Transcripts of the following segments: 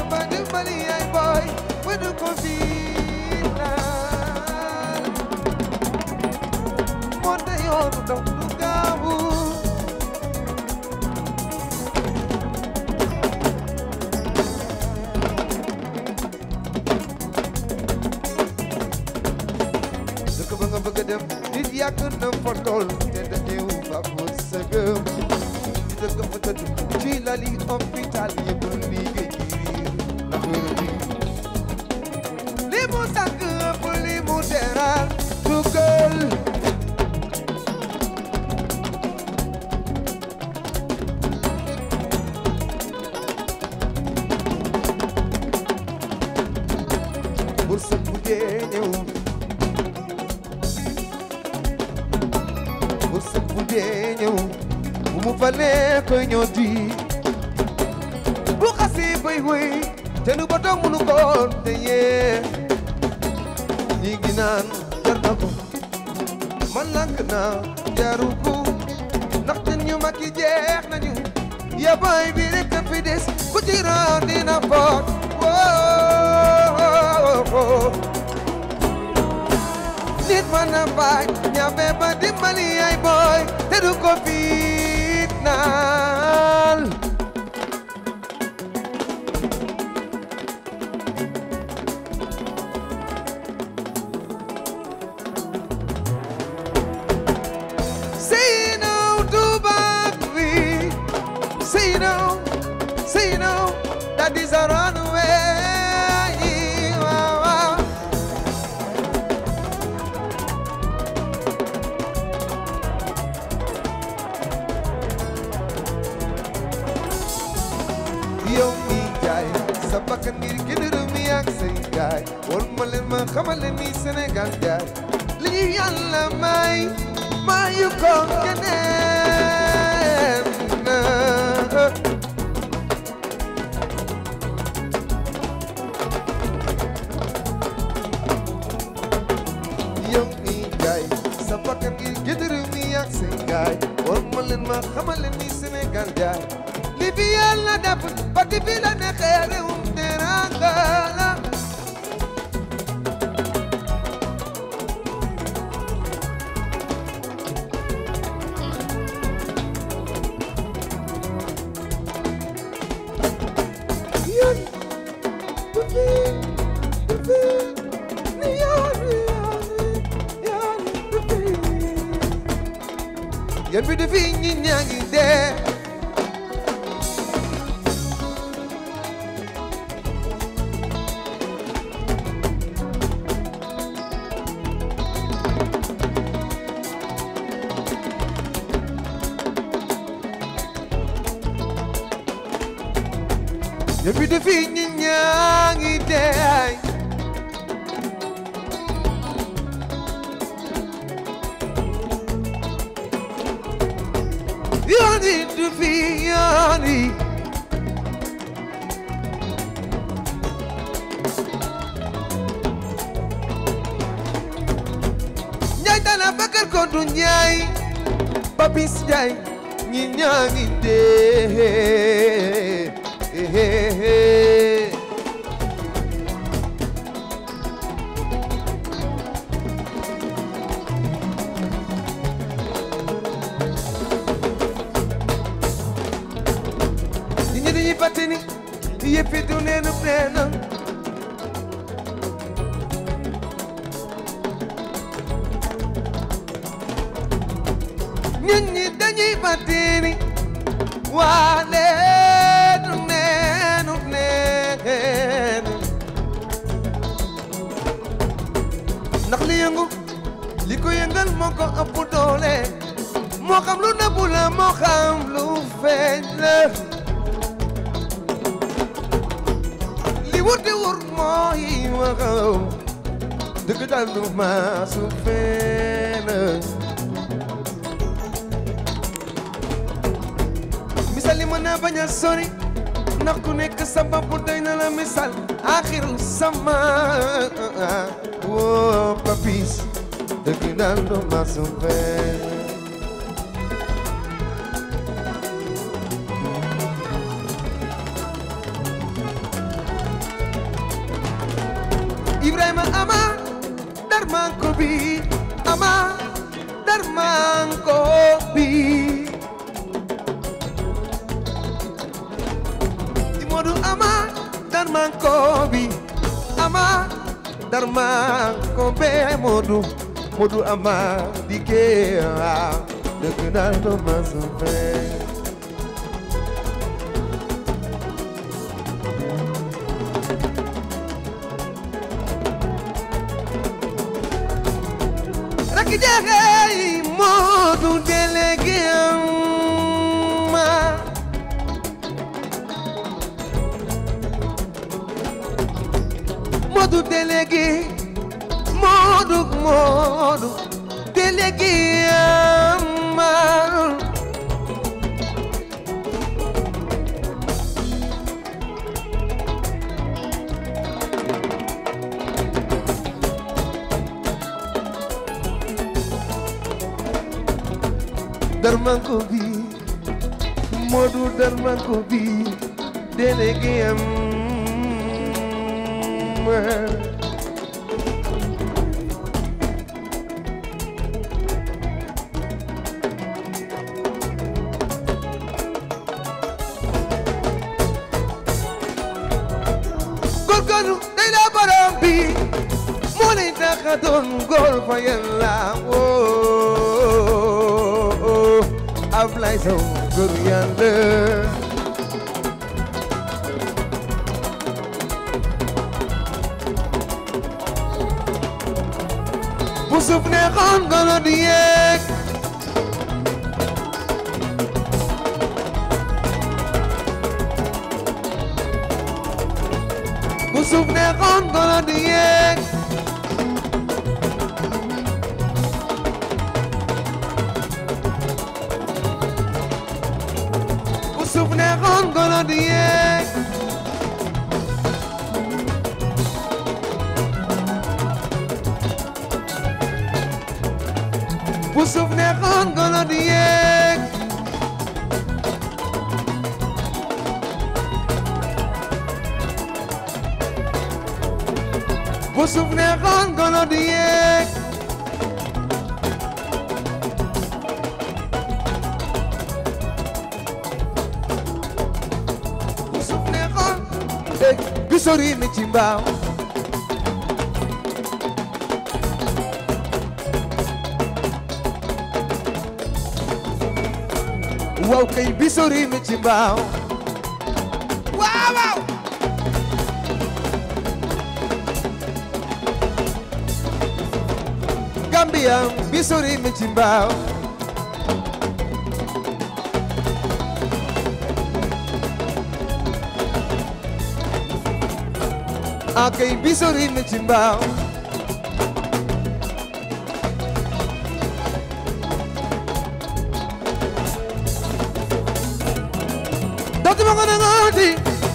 ma dimbali ay boy ba du ko fiinal moo te yoonu dox du gaawu dëkk ba nga bëgg a dem nit yàgg na fa lool te dañu fa ko sëgëm di dëkk fa tëdd ci lali hôpital yëpp liggéey ci riir ndax wér bi li mu sàkk ëpp li mu teral dugal bur sa bu dee ñëw bu sëb bu dee ñëw bu mu falee koy ñëw di bu xasee bay wéy te nu ba toog munu ko te yee ñi ngi naan jar na ko man lank naa jaru ko ndaxte ñu mag yi jeex nañu yabaay bi rek a fi des ku ci raan dina foot woo nit mën na bañ ñafe ba dimbali ay boy te du ko fitnaal Say no to Bakri Say no, say no That is a runaway Wow, wow. yow mi jaay sa bakkan ngir gën réew mi ak say gaay wol ma leen ma xamal leen ni Sénégal jaay li ñu yàlla may mayu ko keneen yow mi jaay sa bakkan ngir gën réew mi ak say gaay wol ma leen ma xamal leen ni Sénégal jaay li fi yàlla def ba di fi la neexee réewum teranga la yoon bu fi bu fi ni yoon yoon yoon bu fi yoon bi du fi ñi ñaa ngi dee Depuis de fi ñi ñaa ngi dee yoon yi du fi yoon yi Njaay dana bakar ko du njaay Papis Njaay ñi ñaa ngi dee Nit ñi dañuy fàtte ni yëpp yi du neenu neena nit ñi dañuy fàtte ni waale du neenu neenu ndax li yëngu li ko yëngal moo ko ëpp doole moo xam lu nëbbu la moo xam lu feeñ la li wur di wur mooy waxaw dëgg daal du maasu fenn misal li mën naa bañ a sori ndax ku nekk sa bopp doy na la misal axiru sama woo papis dëgg daal du maasu fenn darmanko bi ama darmanko bi Modu ama darmanko bi ama darmanko be Modu Modu ama dike a dëgg naa do ma sa fee Raki jeexeey Modu délégué ma Modu délégué Modu Modu délégué ma darmanko bi Modu darmanko bi délégué am góorgóorlu day la borom bi moo lay tax a doon góor fa yàlla woo Ablaye Sow góor yàlla bu suuf neexoon golo di yeeg bu suuf neexoon golo di yeeg bu suuf neexoon golo di yeeg bu suuf neexoon golo di yeeg bu suuf neexoon golo di yeeg bu suuf neexoon dégg bi sori mi ci mbaaw waaw kay bi sori mi ci mbaaw waaw waaw Gambia bi sori mi ci mbaaw akay bi sori mi ci mbaaw dootuma ko nangooti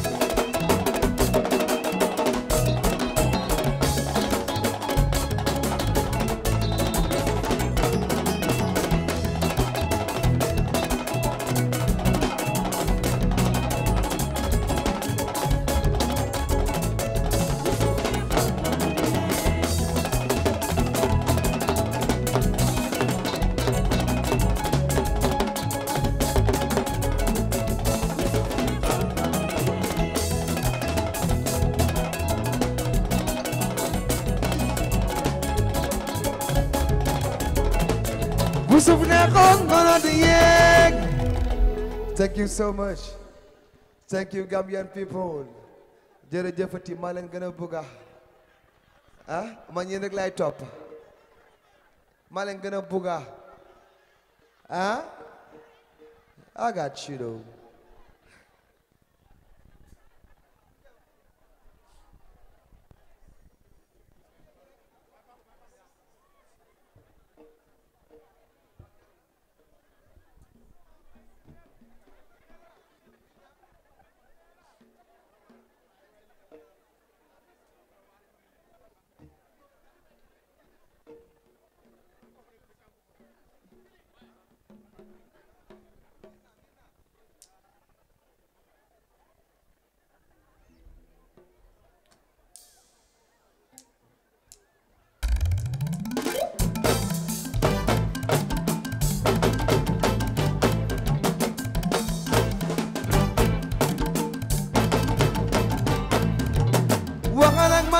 bu suuf neexoon golo di yeeg thank you so much thank you Gambian people jërëjëfati maa leen gën a bëgga ah man yéen rek lay topp maa leen gën a bëgga ah I got you though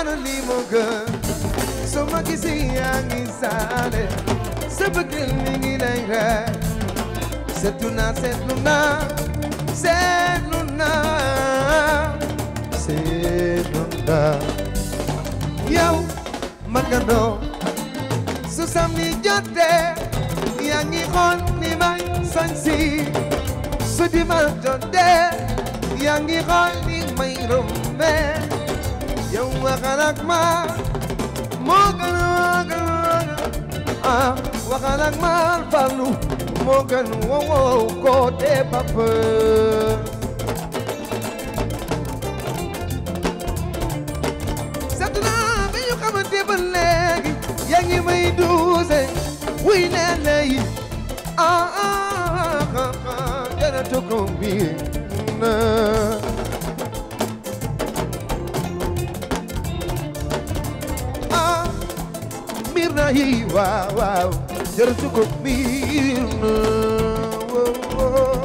amaana lii moo gën soo ma gisee yaa ngi saale sa bëggeel mi ngi lay rey seetlu naa seetlu naa seetlu naa seetlu naa yow magandoo su samedi jotee yaa ngi xool ni may sañsi su dimanche jotee yaa ngi xool ni may rombe yow waxal ak ma moo gën moo gën ah waxal ak ma Fallu moo gën wow wow koo dee papa sant naa bi ñu xamante ba léegi yaa ngi may duuse wuy nee lay ah ah ah jaratu ko bi na ah miir na yi waaw waaw jaratu ko miir na wow wow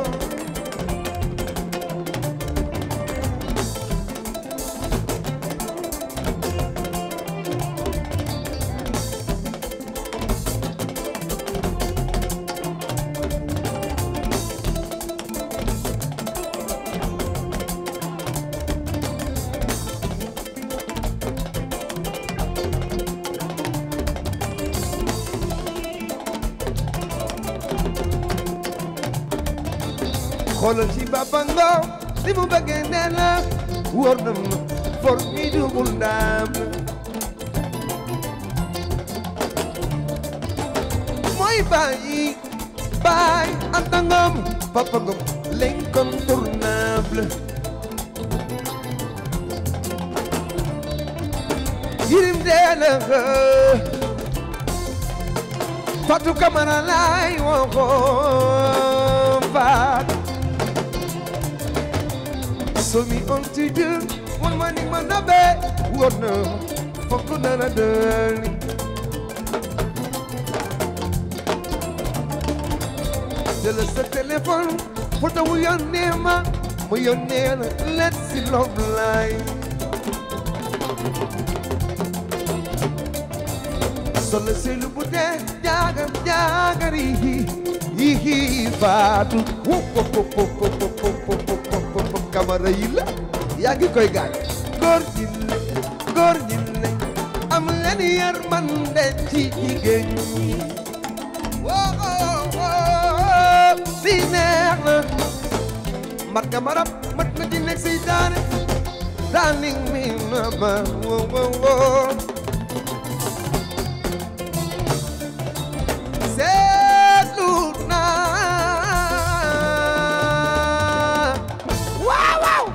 xoolal ci Baba Ngom li mu bëggee nee na wóor na ma for mi dugul ndam mooy bàyyi bàyyi Anta Ngom Papa Ngom l'incontournable yirim dee na Fatou Camara laay waxoon faat somi on ti jël wan ma ni ma nabe wóor na fokk dana dëli jël sa téléphone photo wu yónnee ma mu yónnee la let's see love line solo selu bu dee jaagar jaagar yi yi faatu wo wo wo wo wo wo wo wo kamara yi la yaa ngi koy gaañ góor ñi le góor ñi le am leen yërmande ci jigéen ñi woo woo bi neex na mat nga marab mat nga di nekk si daane darling mi na ba woo woo woo seetlu naa waaw waaw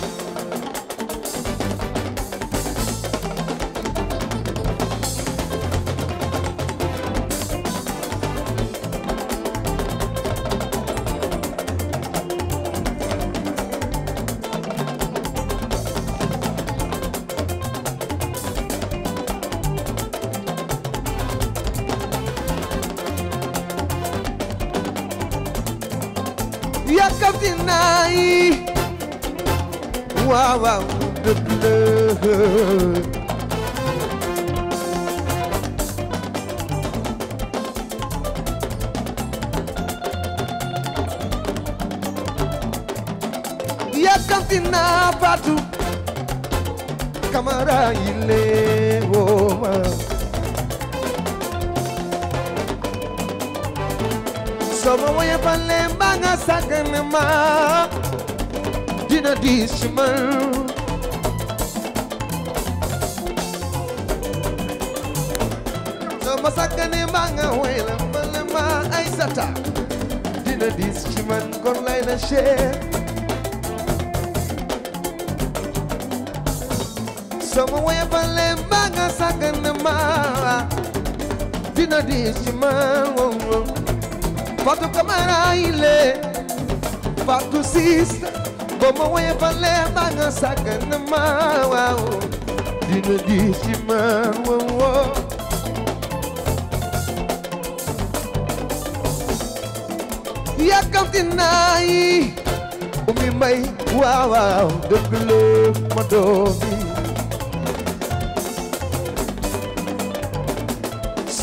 yàkkamti naa yi waaw waaw dëgg la yàkkamti naa Fatou Camara yi lee woo ma sama woye balle mbaa nga sàggane ma dina diis ci man sama sàggane mbaa nga woye la balle ma ay sata dina diis ci man kon lay na cher sama woye balle mbaa nga sàggane ma dina diis ci man wow wow Fatou Camara ile Fatou sista Bomo we pale banga sagana ma wow Dina di ci ma wow wow Yakamti nayi Umi may wow wow Dëgg la ma doomi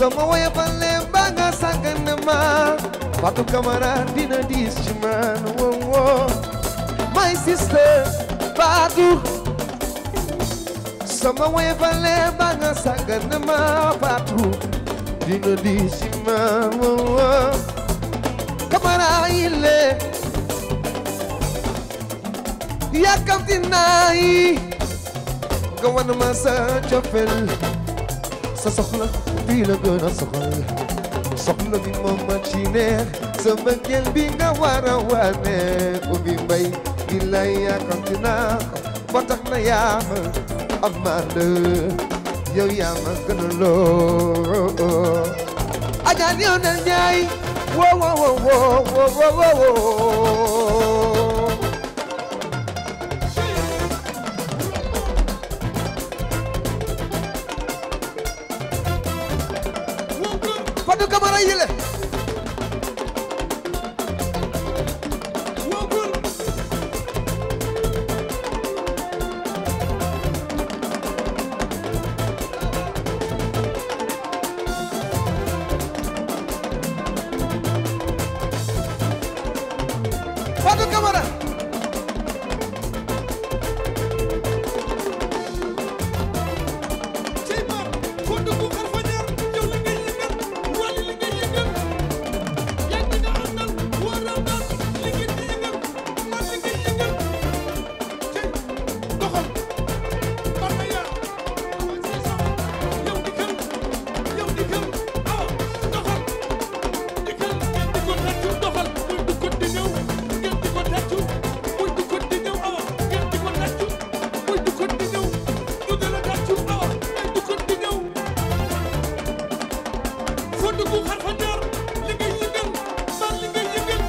sama woye fale ba nga sàggan ma Fatou Camara dina diis ci man wow wow my sister Fatou sama woye fale ba nga sàggan ma Fatou dina diis ci man wow wow Camara yile yàkkamti naa yi nga wan ma sa cofel sa soxla bii la gën a soxal soxla bi moom ma ci neex sa mbëggeel bi nga war a wane ko bi mbay di lay yàkkamti naa ba tax na yaa ma amande yow yaa ma gën a loo ajaan yow na ñaay wo wo wo wo wo wo wo Fatou Camara yile Fatou Camara cey ma foo dugg xar fa ñaar yow li ngay yëngal wali li ngay yëngal yaa ngi nga àndal war a àndal li ngeen di yëngal man li ngay yëngal cey doxal par na yaa awa ci sax yow di kër yow di kër awa doxal di kër ngeen di ko tàccu doxal muy du ko di ñëw ngeen di ko tàccu muy du ko di ñëw awa ngeen di ko tàccu muy du ko di ñëw ñu de la tàccu awa muy du ko di ñëw foo dugg xar fa ñaar li ngay yëngal man li ngay yëngal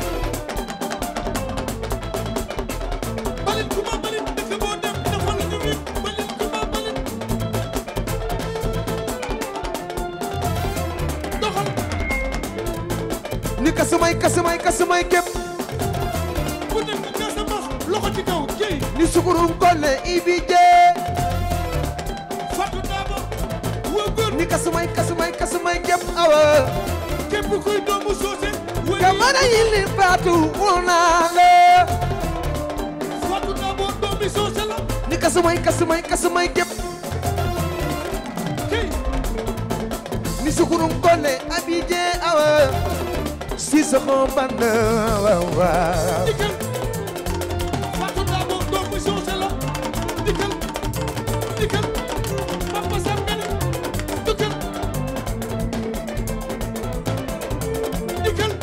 balit ku ma balit dëkk boo dem dafa la ñu nit balit ku ma balit doxal ni kasumay kasumay kasumay képp ku nekk Casamance loxo ci kaw jëy ni sukurum kolle ibi jee Fatou Daba woo góor ni kasumay kasumay kasumay képp awa képp kuy doomu soose wéy Camara yile Fatou woo naa la Fatou Daba doomi soose la ni kasumay kasumay kasumay képp jëy ni sukurum kolle abi jee awa si soxo band waaw waaw dikkal Fatou Daba doomu soose la dikkal dikkal Papa Sam Mbene dikkal dikkal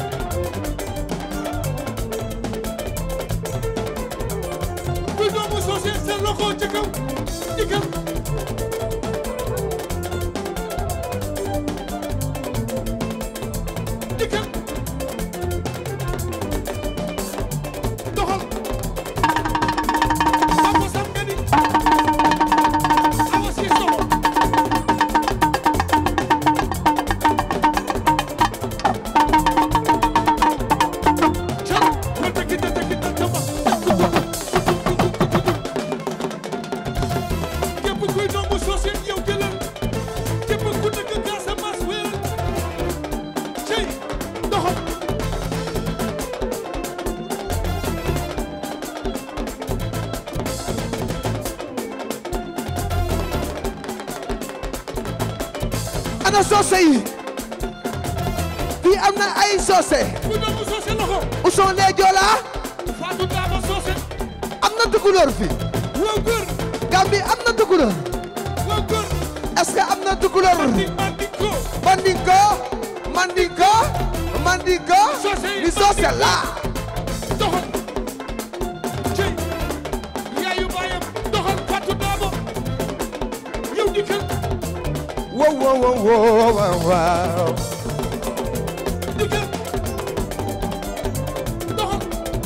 kuy doomu soose seen loxo ca kaw dikkal dikkal doxal Papa Sam Mbene awa si soxo Chan, wata kita ta kita tama. Képp kuy doomu soose yow jëlal képp ku nekk Casamance wéeral cey doxal ana soose yi fii am na ay soose ku doomu soose loxo Ousmane lee Joola Fatou Daba soose am na tukulóor fi woo góor Gambie am na tukulóor woo góor est-ce que am na tukulóor di mandiko Mandinko Mandinko Mandinko Soose yi ni soose la doxal cey yaayu baayam doxal Fatou Daba yow dikkal wow wow wow wow wow wow dikkal doxal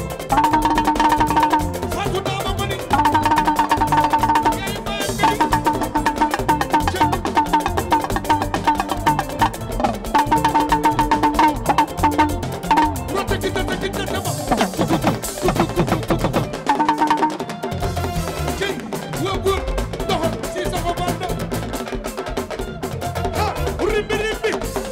Fatou Daba ma ni yaayu baayam nga ni cey rota kita ta kita tama cey woo góor doxal si sa ko banda ha rimbi rimbi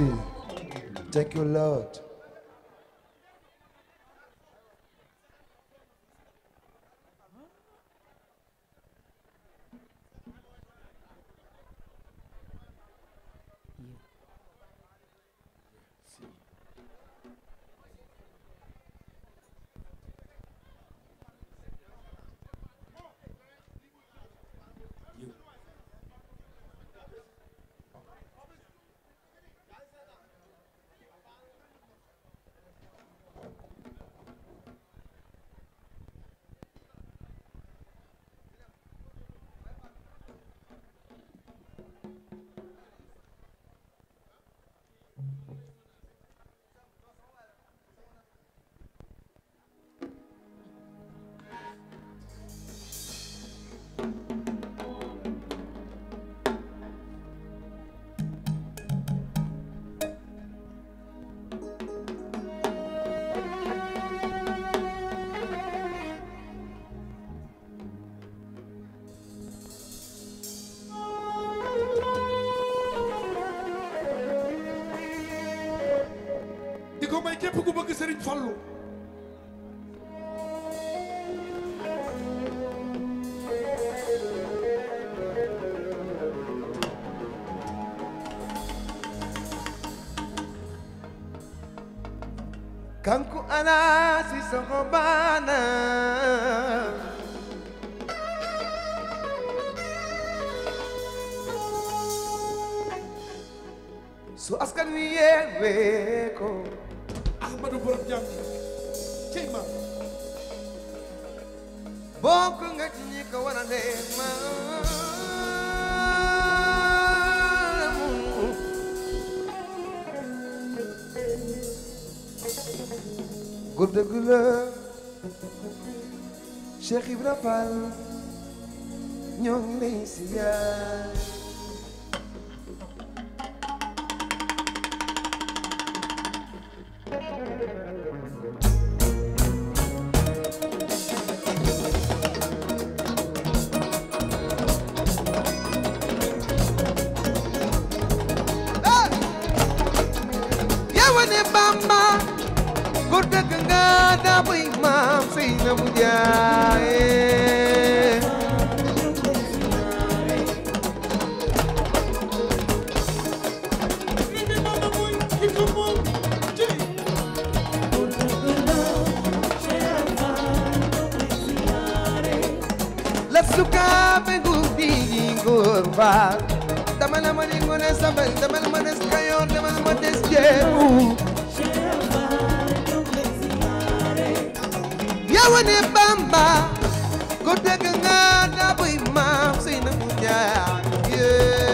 Almighty. Thank you, Lord. di ko may képp ku bëgg Sëriñ Fallu Kanku ana si sokobana Su askan wi yeewe ko Ahmadu borom jàmm cey ma bokk nga ci ñi ko war a dee ma góor dëgg la Cheikh Ibra Fall ñoo ngi lay siyaar yawa ne Bamba góor dëgg nga daa buy maam Seynabou Ndiaye ni bi mama mooy ki ko moom cey la sukaabe guddi gi góor faal dama la ma di ngone sabal dama la ma des kayoor dama la ma des jeebu yawa ne Bamba góor dëgg nga daa buy maam Seynabou Ndiaye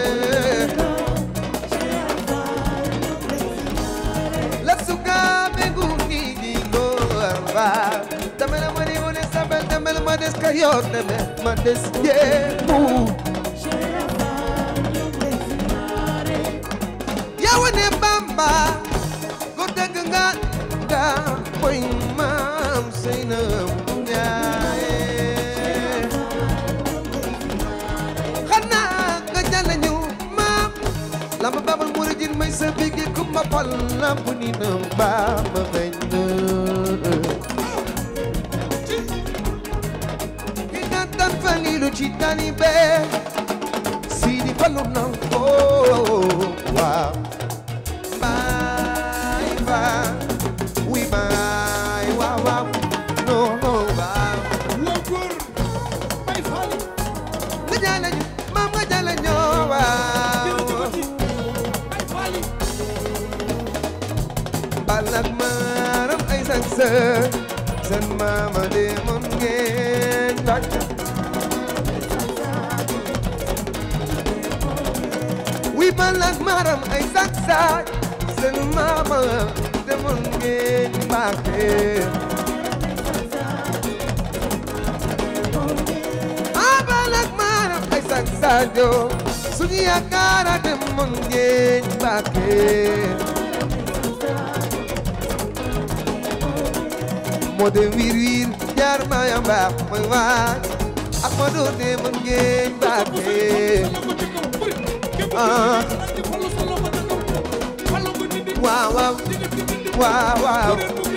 la sukaabe guddi gi góor faal dama la ma di ngone sabal dama la ma des kayoor dama la ma des jeebu yawa ne Bamba ko dëgg nga nga mooy maam Seynabou Ndiaye xanaa nga jàll ñu maam lamba babal muridin may sa bigi kumba pal lamp ni na Bamba xëy na ki nga tan falilu ci tani bee Sidi Fallu na ko waaw Bye bye, we bye, wow wow, no no bye. waa góor bay faali Nga jàll ñu, maam nga jàll ñoo waaw. jërëjëfati bay faali Balak maram ay sansa, seen maama demoon ngeen tàkk. We balak maram ay sansa, seen maama demoon ngeen Mbàkke. abalak maram ay sak sadio suñu yaakaar a dem mon ngeen Mbàkke moo de wiir wiir jaar ma ya mbaax mooy waaj ak ma doon de mon ngeen Mbàkke Fallu ko ci kaw bëri képp ku Ah. nekk fallu sa loxo ca kaw fallu ko waaw waaw waaw waaw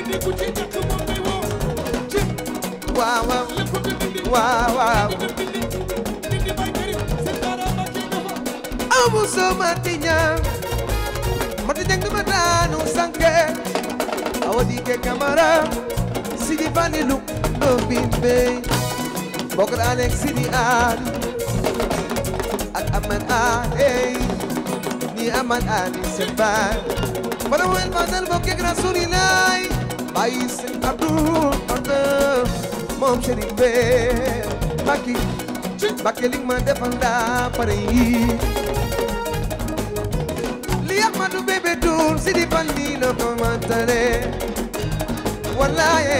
waaw waaw waaw waaw amu so mati ñang mati ñang ma daanu sanke awa dike kamara sidi fanilu do bimbe bokk Alex sidi ali ak aman ali ni aman ali sebar Para wel manal bokke rasulillah bayi sen abdul abdul moom Chérif Bey Mbacke Mbacke li ma defal daa pare yi li Ahmadou bébé dur si di bandi la ko mantale wallaye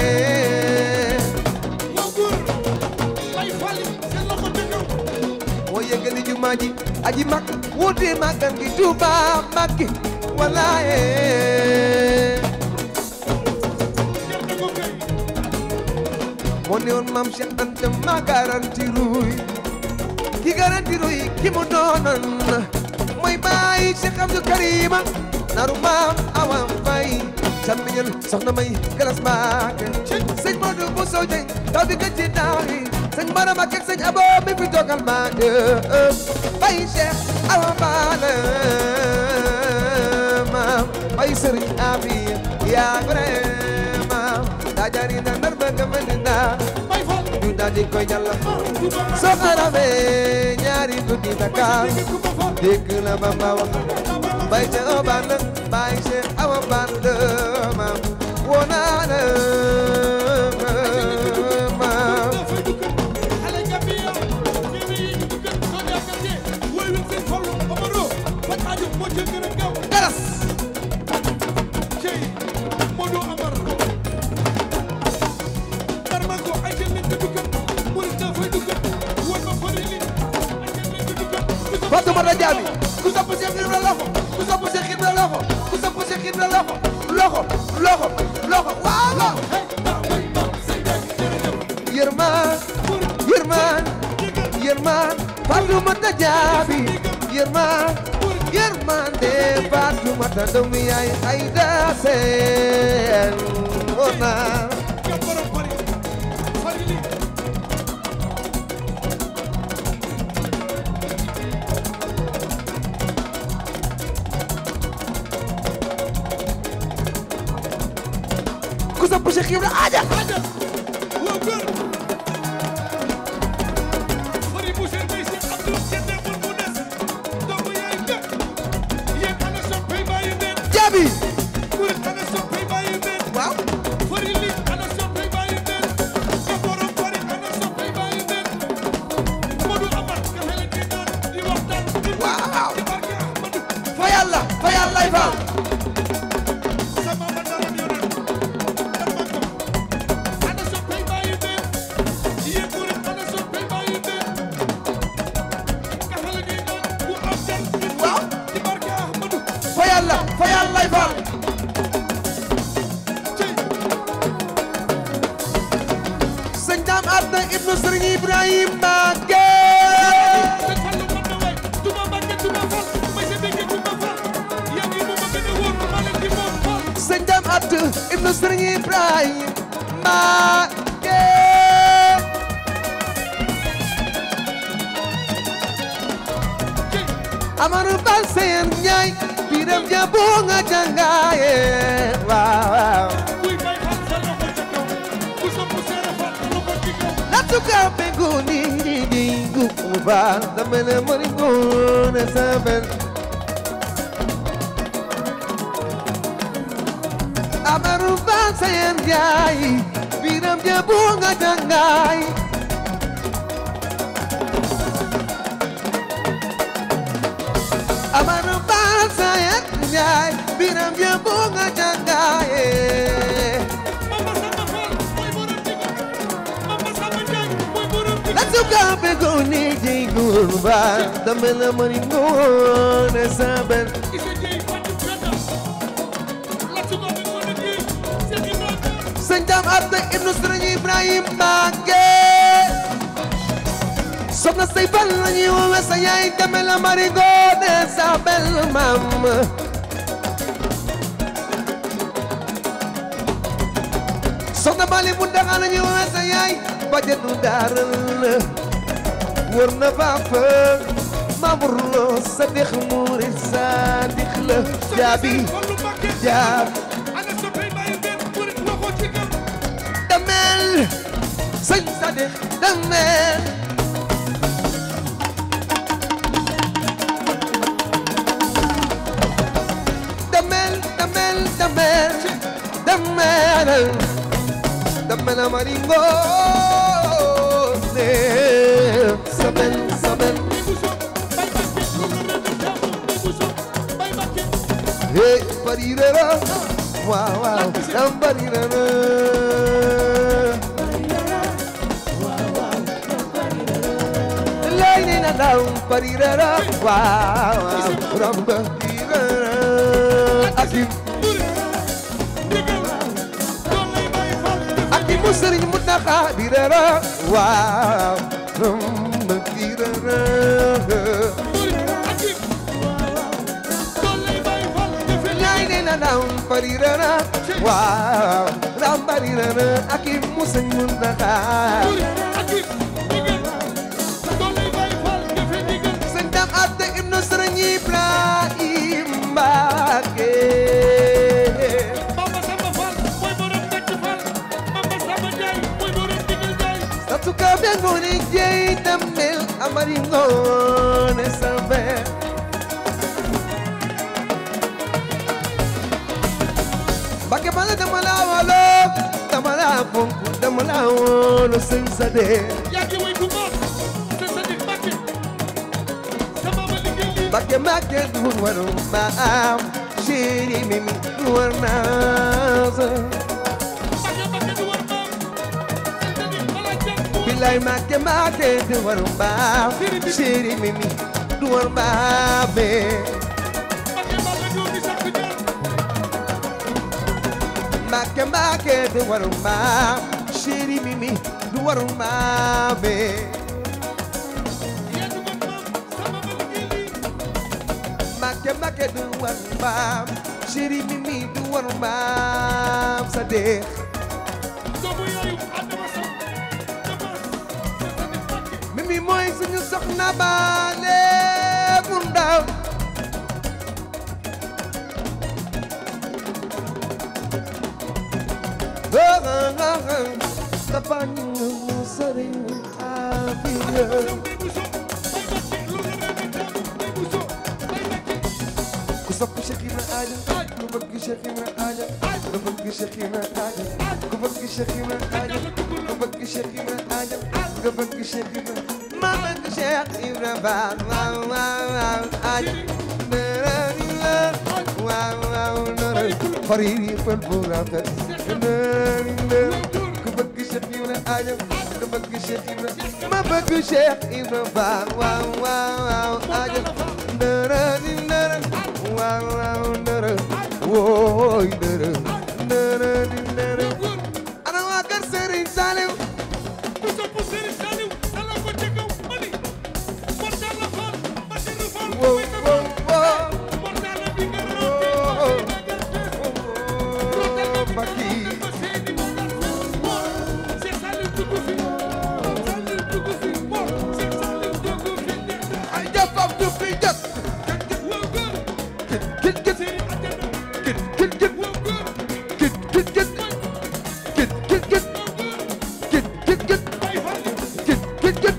moo yëgali jumaa ji aji mag wuute magan gi Tuuba Mbacke wallaye moo ne woon maam Cheikh Anta ma garanti ruy ki garanti ruy ki mu doonoon mooy baay Cheikh Abdou Karima naru maam Awa Faye camiñal soxna may galas Mbàkke sëñ Modou Bousso Dieng taw bi gëj ci daaw yi sëñ Mara Mbàkke ak sëñ Abo mi fi toogal ma baay Cheikh Awa Balla maam baay Sëriñ Abi yaa vraiment daa jari na nar ba nga mel ni daa ñu daal di koy ñalla soo xaramee ñaari guddi Dakar dégg la Bamba wax bay ca oban bay Cheikh Awa Balla maam woo naa la maam garas Fatoumata Diaby ku sopp Cheikh Ibra loxo ku sopp Cheikh Ibra loxo ku sopp Cheikh Ibra loxo loxo loxo loxo waaw waaw yërmaan yërmaan yërmaan Fatoumata Diaby yërmaan yërmaan de Fatoumata doomu yaay Aïda Sène ona ku sopp Cheikh Ibra aja Diaby waaw waaw fa yàlla fa yàlla fa fa yàlla fa yàlla fa sëñ Dame Adna ibnu Sëriñ Ibrahima Mbacké sëñ Dame Adna ibnu Sëriñ Ibrahima Mbacké Amadou Bal Seen Njaay biram ja bu nga jangaaye waaw waaw Natuka pengu ni ni ni gukuba Damene moringo ne saben Amaru bangsa yang jai Biram je bunga jangai Amaru bangsa yang jai Biram je bunga jangai Natuka pengu ni ni gukuba Damene moringo ne saben sëñ Dame Adna ibnu Sëriñ Ibrahima Mbacké soxna say bal la ñuy woowe sa yaay deme la marigo de sa bel maam soxna Bali bu daxa la ñu woowee sa yaay bajenu daaral la wër na fafa Mamour Lo sa dix murid sa dix la jaabi jaab damel sëñ sa dix damel damel damel damel damel damel amaringo sabel sabel hey barirara waaw waaw dam barirara lay ni na dam barirara waaw waaw dam barirara akim akim mu sëriñ mu naxa dirara waaw dam barirara lay ni na dam barirara waaw dam barirara akim mu sëriñ mu naxa sëñ dam atte ibnu sëriñ Ibrahim Mbàkke Satuka bengoni jey damel amari ngone sambe Bakke bala dama la walo dama la fonku dama la wolo sëñ sa de Bakke makke du waru ma am chéri mimi du war naa sa Bilay makke makke du waru ma chéri mimi du war ma be Makke makke du waru ma chéri mimi du waru ma be Makke makke du waru ma chéri mimi du waru ma sa de Mimi mooy suñu soxna baale bu ndaw dafa ñu sëriñ Afiya ku sopp Cheikh Ibra Aja ku bëgg Cheikh Ibra Aja ku bëgg Cheikh Ibra Aja ku bëgg Cheikh Ibra Aja ku bëgg Cheikh Ibra Aja ku bëgg Cheikh Ibra ma bëgg Cheikh Ibra Faal waaw waaw waaw Aja dara ni la waaw waaw dara xarit yi fan bu rafet dara ni la ku bëgg Cheikh Ibra Aja ku bëgg Cheikh Ibra ma bëgg Cheikh Ibra Faal waaw waaw waaw Aja dara ni dara waaw waaw dara wooy dara dara ni dara ana waa kër Serigne Saliou wow wow wow Baki ay jafam du fi jot kit kit kit kit kit kit kit kit kit kit kit kit kit kit kit kit kit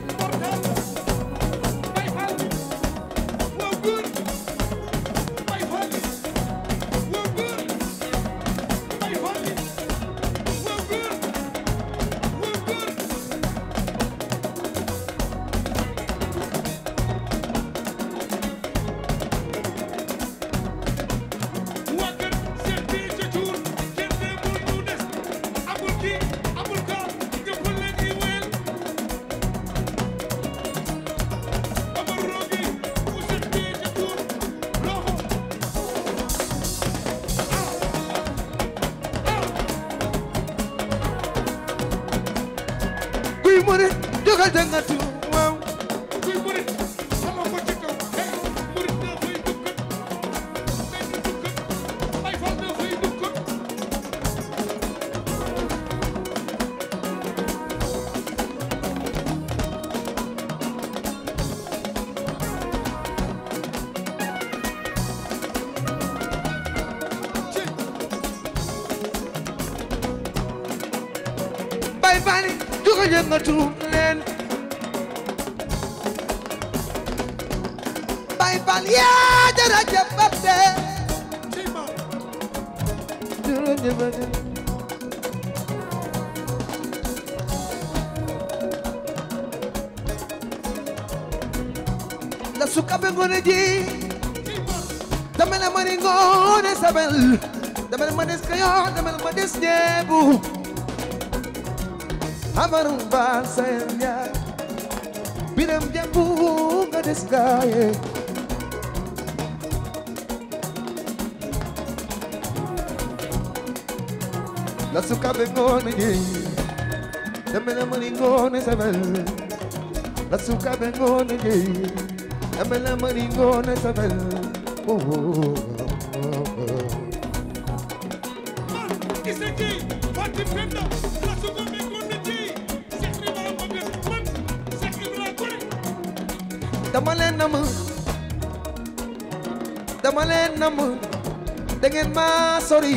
kuy murit jógal jàngatu waaw bay bali jugo yëngatu leen bay bal yaa jërëjëf bate cey ma jërëjëf bate la sukabe ngone ji cey ma dama la mani ngone sabel dama la ma des kayo dama la ma des ñeebu amarum baal sayam yaa biram jembu nga des gaaye la sukabe ngone ji dama la mani ngone sabel la sukabe ngone ji dama la mani ngone sabel oh, oh, oh, oh. man ise ki Fatim Penda la suko me gonde ci Cheikh Ibrahima bëgg man Cheikh Ibrahima gore dama leen nam dama leen nam da ngeen ma sori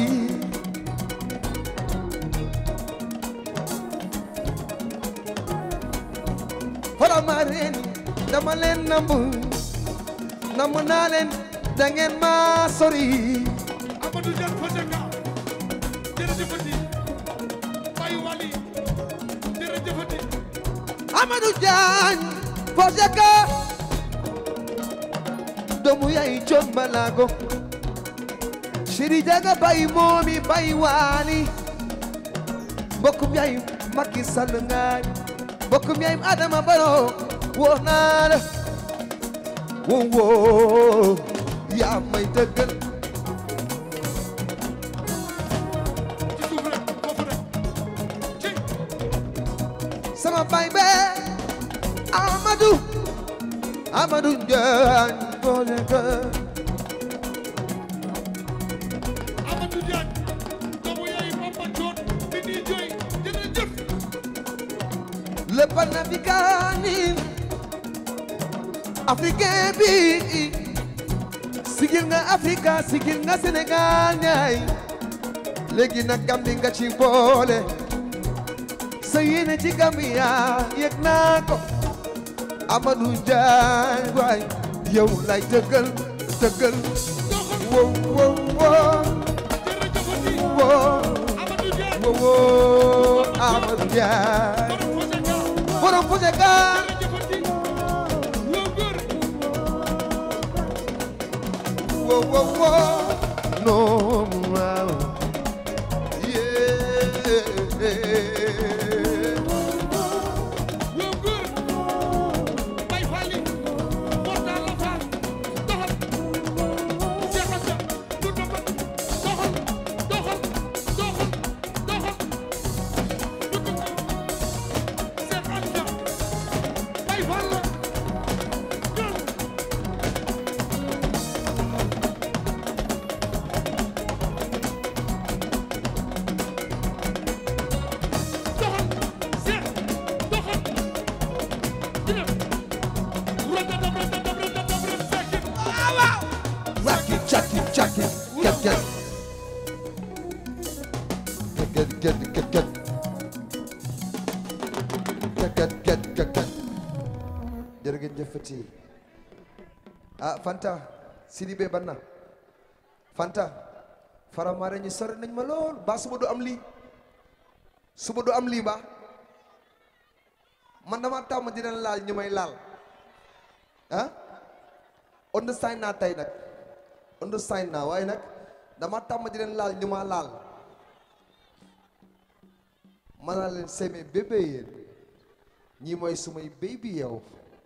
xoolal ma reen dama leen nam nam naa leen da ngeen ma sori Amadou Diagne Foseka jërëjëfati Baye Wali jërëjëfati Amadou Diagne Foseka doomu yaay John Balago Chéri Jaga bay moomi bay waali mbokkum yaay Macky Sall ngaay mbokkum yaay Adama Barrow woo naa la woo woo yaa may dëggal ci suuf rek foofu rek ci sama bay be Amadou Amadou Diagne Foseka Amadou Diagne doomu yaay Papa Thion bi nii jooy jërëjëf le panafricanisme africain bi sigil nga Afrika sigil nga Sénégal ñaay léegi nag Gambie nga ci boole sa yéene ci Gambia yëg naa ko Amadou Diagne waay yow lay dëggal dëggal doxal wow wow wow jërëjëfati wow Amadou Diagne wow wow Amadou Diagne borom Foseka borom Foseka jërëjëfati loo góor Whoa, whoa, whoa. No, wow. Yeah. loo góor Baye Fally Mortal la Fall doxal Cheikh Assa du doxal doxal doxal doxal doxal du doxal Cheikh Assa Baye Fall la ñoom doxal Cheikh doxal dina rëddëdëm rëddëdëm rëddëdëm rëdd fekk waaw Rock it, chuck it, chuck it. Get, get. Get, get, get, get. Get, get, get, get, get. Jërë ngeen jëfati. Ah, Fanta. Sidibé Banna. Fanta. Faramare ñi sori nañ ma lool. Ba suba du am lii. Suba du am lii ba. Man dama tàmm dina laal ñu may laal. ah understand naa tey nag understand naa waaye nag dama tàmm di leen laal ñu ma laal ma naa leen seme bébé yéen ñii mooy sumay baby yow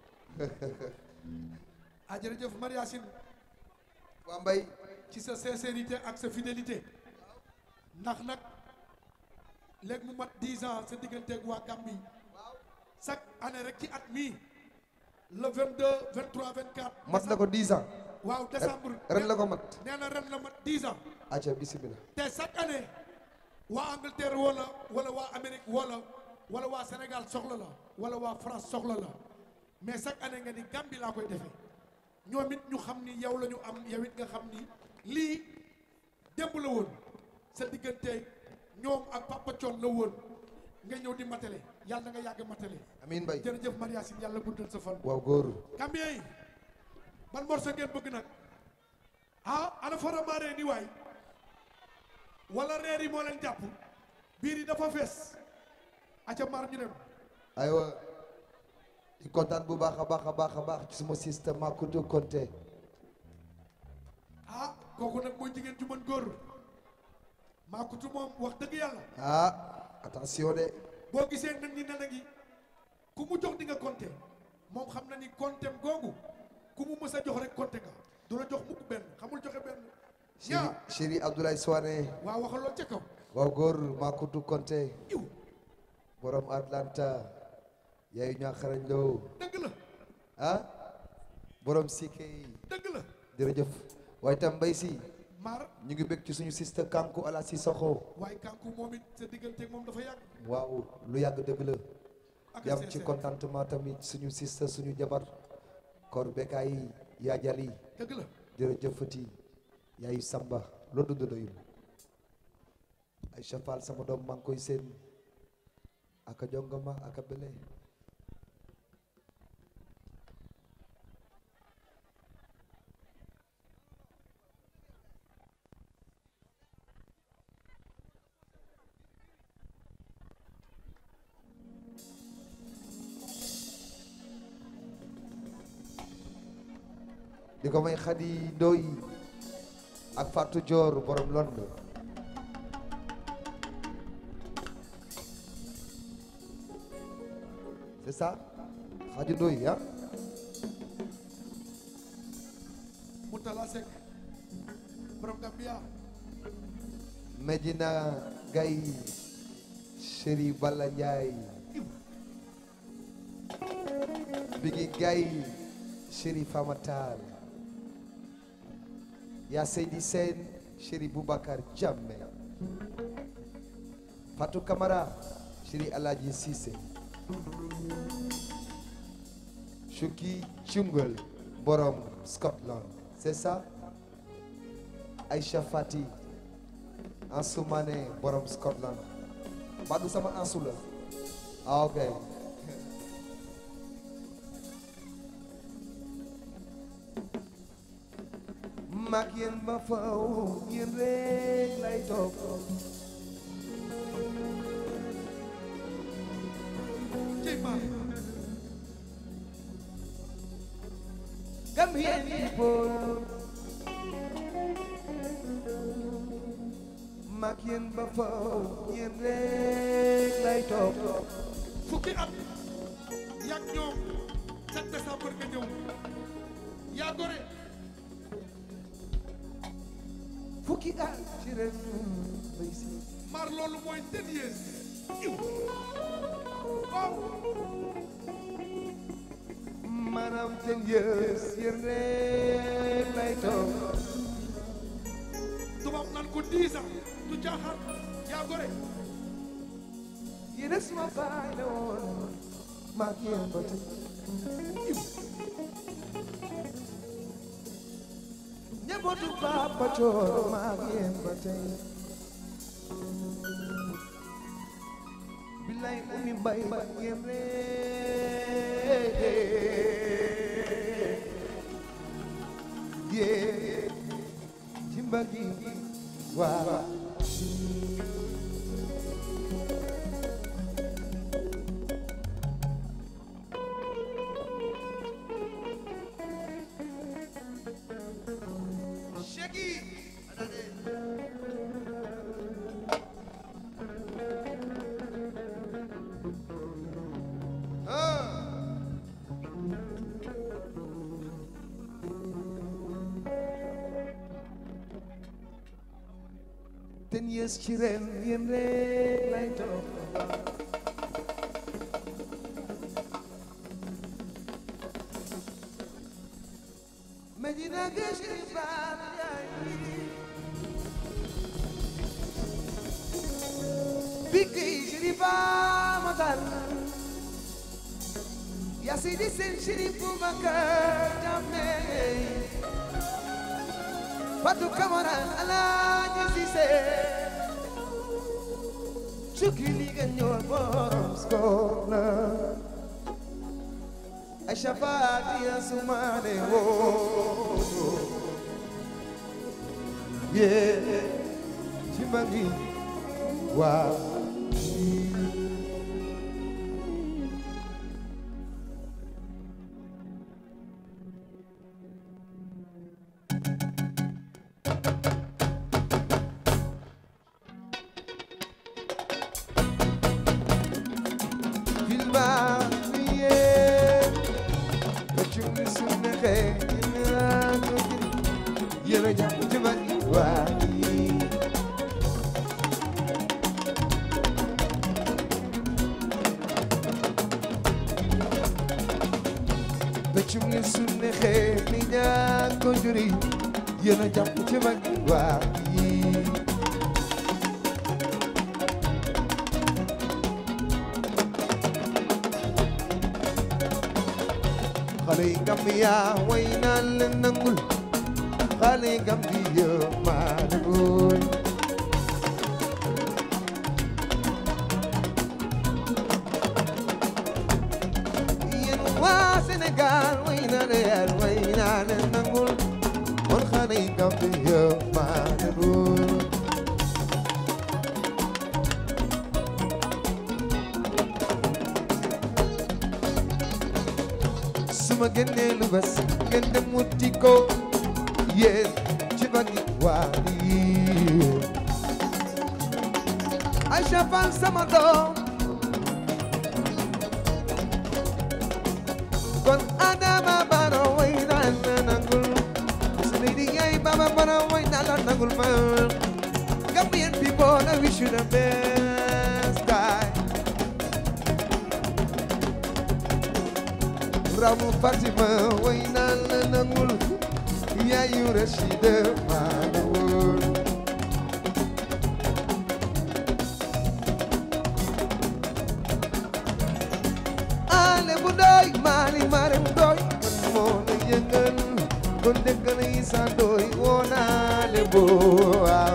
ah jërëjëf Mariasine waa mbay ci sa sincérité ak sa fidélité ndax nag léegi mu mat 10 ans sa digganteeg waa Gambie chaque année rek ci at mii le 22 23 24. mat na ko 10 ans waaw décembre. ren la ko mat nee na ren la mat 10 ans. aca bismillah te chaque année waa Angleterre wala wala waa Amérique wala wala waa Sénégal soxla la wala waa France soxla la mais chaque année nga ni Gambie laa koy defee ñoom it ñu xam ni yow la ñu am yow it nga xam ni lii démb la woon sa diggante ñoom ak Papa Thion la woon nga ñëw di matale yàlla na nga yàgg matale amiin bay jërëjëf Mariasin yàlla guddal sa fan waaw góor Gambien yi ban morceau ngeen bëgg nag ah ana faramaaree ni waay wala reer yi moo leen jàpp biir yi dafa fees aca maar ñu dem aywa di kontaan bu baax a baax a baax a baax ci suma système Makoudou Konté ah kooku nag mooy jigéen ju mën góor maakutu moom wax dëgg yàlla ah attention de boo gisee nag ñi nana ngi ku mu jox di nga compté moom xam na ni comptem googu ku mu mës a jox rek compté nga du la jox mukk benn xamul joxe benn chéri yaa chéri Abdoulaye Souane waa waxaloo ca kaw waaw góor Makoudou Konté iw borom Atlanta yaayu ñaa xarañ loo dëgg la ah borom Sike yi dëgg la jërëjëf waaye tam mbay si maar ñu ngi bëgg ci suñu sister Kanku ala si soxo waaye kanku moom it sa digganteeg moom dafa yàgg waaw lu yàgg dëgg la ak yam ci contentement tamit suñu sister suñu jabar kor bekaay yaa jali dëgg la jërëjëfati yaayu Samba loolu dund doyul ay chafal sama doom maa ngi koy seen aka jongama aka bele di ko may xadi doy ak Fatou Dior borom London c'est ça xadi doy ah Moutala Seck borom Gambia Medina Gaye Chéri Balla Ndiaye Bigi Gaye Chéri Famatal Ya Seydi Sène Chéri Boubacar Diamé Fatou Camara Chéri Aladji Cissé Chouki Chungal Borom Scotland c'est ça Aïcha Fati Ansoumane Borom Scotland Badou sama Ansou la ah ok mag yéen ba faw yéen rek lay topp cey maar Gambian people mag yéen ba faw yéen rek lay topp fukki at yàgg ñoom 7 décembre nga ñëw yaa gore fukki at ci ren bay si maar loolu mooy ten years iw waaw maanaam ten years yéen rek lay topp tubaab naan ko 10 ans du caaxaan yaa gore yéen a suma baay la woon mag yéen ba tey njabootu Papa Coor mag yéen ba tey bilay umi mbay mag yéen rek yéen ci mbagi waaw ten years ci ren yéen rek lay topp Medina Gachri Bab Bigi Shrifa Matal Yasidi Sen Shrifu Bakar Jameh Fatou Camara Alaaji Cissé cukki li nga ñëw borom skola ay shafaati ya sumane wo yeah ci bangi waaw filma ye Bacum sunna khay ina ko jiri yera jam ci bangi waaw Bacum ni sunna khay ni ñaan ko juri yera jam ci bangi waaw xale yi Gambia way naan leen nangul xale yi Gambia maa nangul yéen waa Sénégal way naan leen way naan leen nangul kon xale yi Gambia maa nangul suma génnee lu bés ngeen dem wuti ko yéen ci bagi waa yi Aïcha Fall sama doom kon Adama Baro way naan la nangul Seydi Gaye Baba Baro way naan la nangul ma Gambian people I wish you the best guy Ramu Fatima way naan la nangul yaayu Rashida maa nangul ale bu doy maali maram doy man moo la yëngal kon dëkkal yi sa doy woonaale boo waaw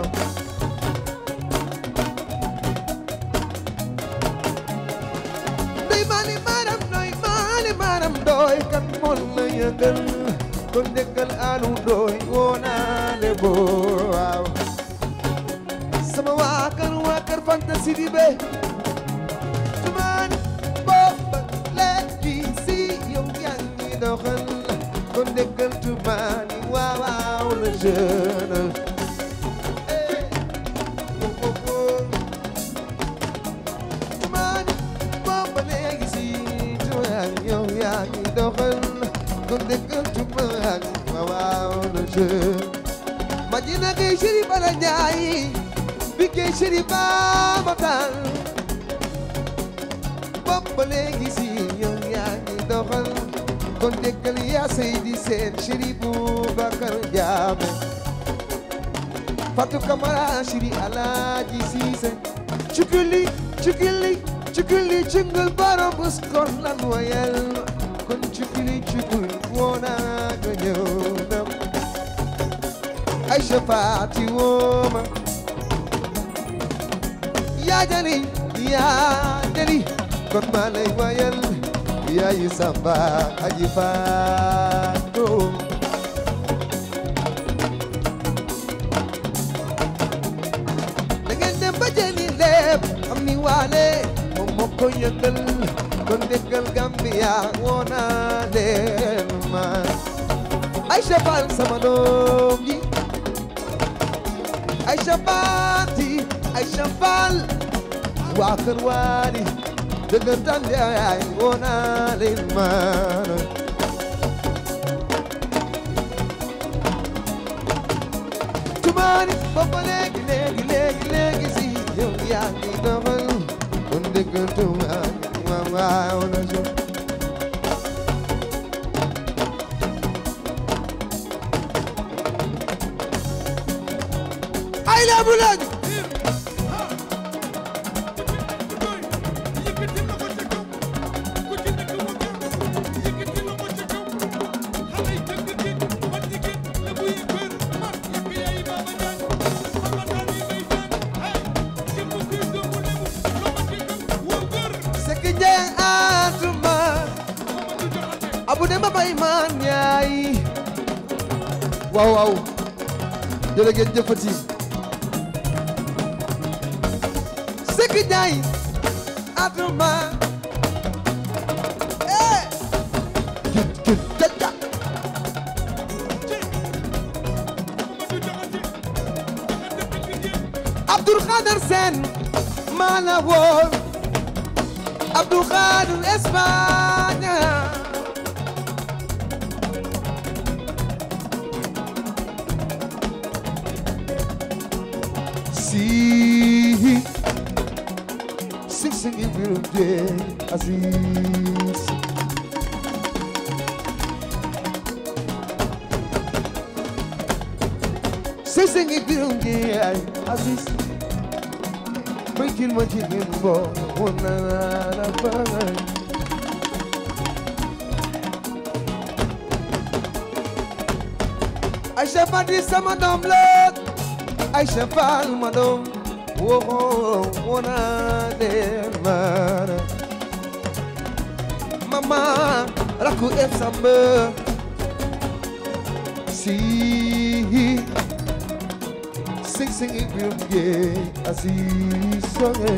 doy maali maram doy maali maram doy kan moo la yëngal kon dëkkal alu doy woonaale boo waaw sama waa kër waa kër fantasi di be tumaani booba léegi si yow yaa ngi doxal kon dëggal tumaani waaw waaw le jeune eh oh oh oh tumaani booba léegi si tumaani yow yaa ngi doxal kon dëggal tumaani waaw waaw le jeune ma jina kay chéri bala ñaayi bi kay chéri baama taal bopp ba léegi si yow yaa ngi doxal kon déggal yaa Seydi Seen chéri Boubacar Jaame Fatou Camara chéri Alaaji Siise cukuli cukuli cukuli cungul baro bus kon lan wayal kon cukuli cukul woona ga ñëw nam Aïcha Faati wooma yaa jali yaa jali kon maa lay wayal yaayu Samba aji Faatu da ngeen dem ba jëli lépp am ni waale moom moo ko yëngal kon déggal Gambia woona leen ma Aïcha Fall sama doom ji Aïcha Faati Aïcha Fall waa kër waali dëggantaan yaay woona leen maana tumaani boppa léegi léegi léegi léegi si yow yaa ngi doxal kon dëggal tumaani waaw waaw na so ay la bu laaj Hey! abu dem ba bay man yaay waaw waaw jërë ngeen jëfati Sekk Njaay atuma eh git git jaja Abdul Xaadar Seen maa la woon Abdul Xaadar Espagne si sing sing in birum je Aziz sing sing in birum je Aziz Breaking my chicken ball, one na na na Aïcha Fadi sama doom la Aïcha Fall ma doom woo wona leen mana mama rakku ef samba si sing sing it birum je Aziz songe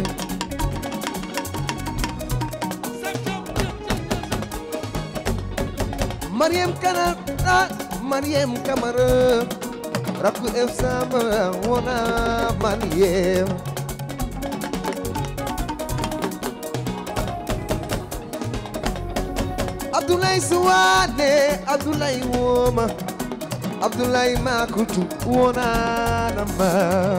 Mariam Kanara Mariam Kamara rakku ef samba wona Mariam Abdoulaye Suwane Abdoulaye Woma Abdoulaye Makutu wona nama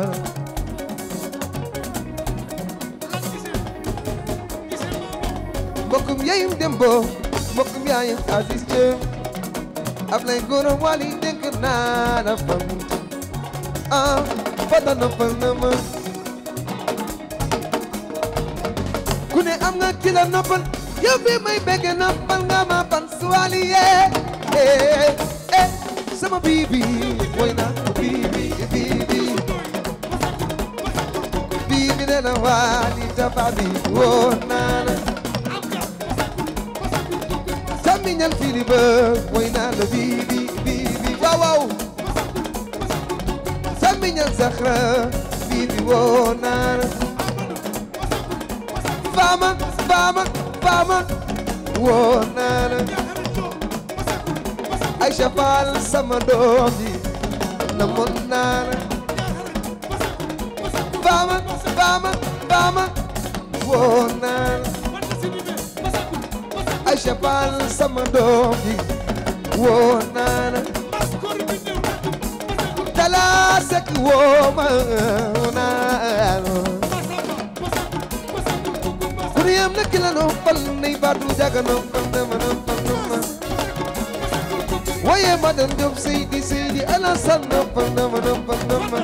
mbokkum yayum dembo mbokkum yaayum Aziz Jëm Ablaye Goro Wali dénk naa la fam ah fata noppal na ma ku ne am nga ki la noppal yow bi may bëgg noppal nga ma pan suwali yee eh eh sama bibi woy na bibi bibi bibi ne na wali tafa bi woo naa la Samiñal fili ba woy naa la bibi bibi waaw waaw Samiñal saxra bibi woo naa la Fama fama fama woo naa la Aïcha Fall sama doom ji na mon naa la Fama fama fama woo naa la Aïcha Fall sama doom ji woo naa la Talla Seck woo ma naa la ku ne am na ki la noppal nay baatu jaga noppal na ma noppal na ma waaye ma dem Diop Seydi Seydi Alassane noppal na ma noppal na ma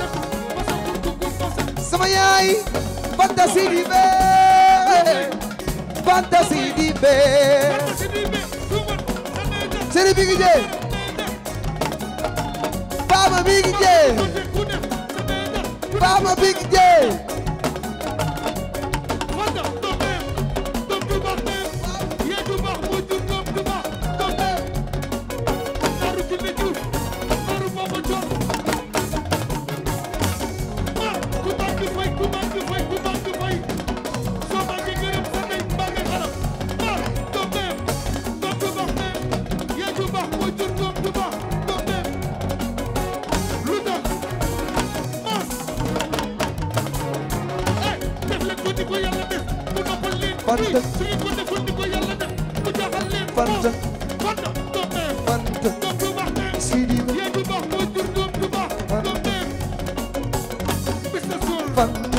sama yaay Fanta Seydi bee Fanta Seydi bee Seydi Bigi Jee Baba Bigi Jee Baba Bigi Jee Fanta Fanta Fanta Seydi ba Fanta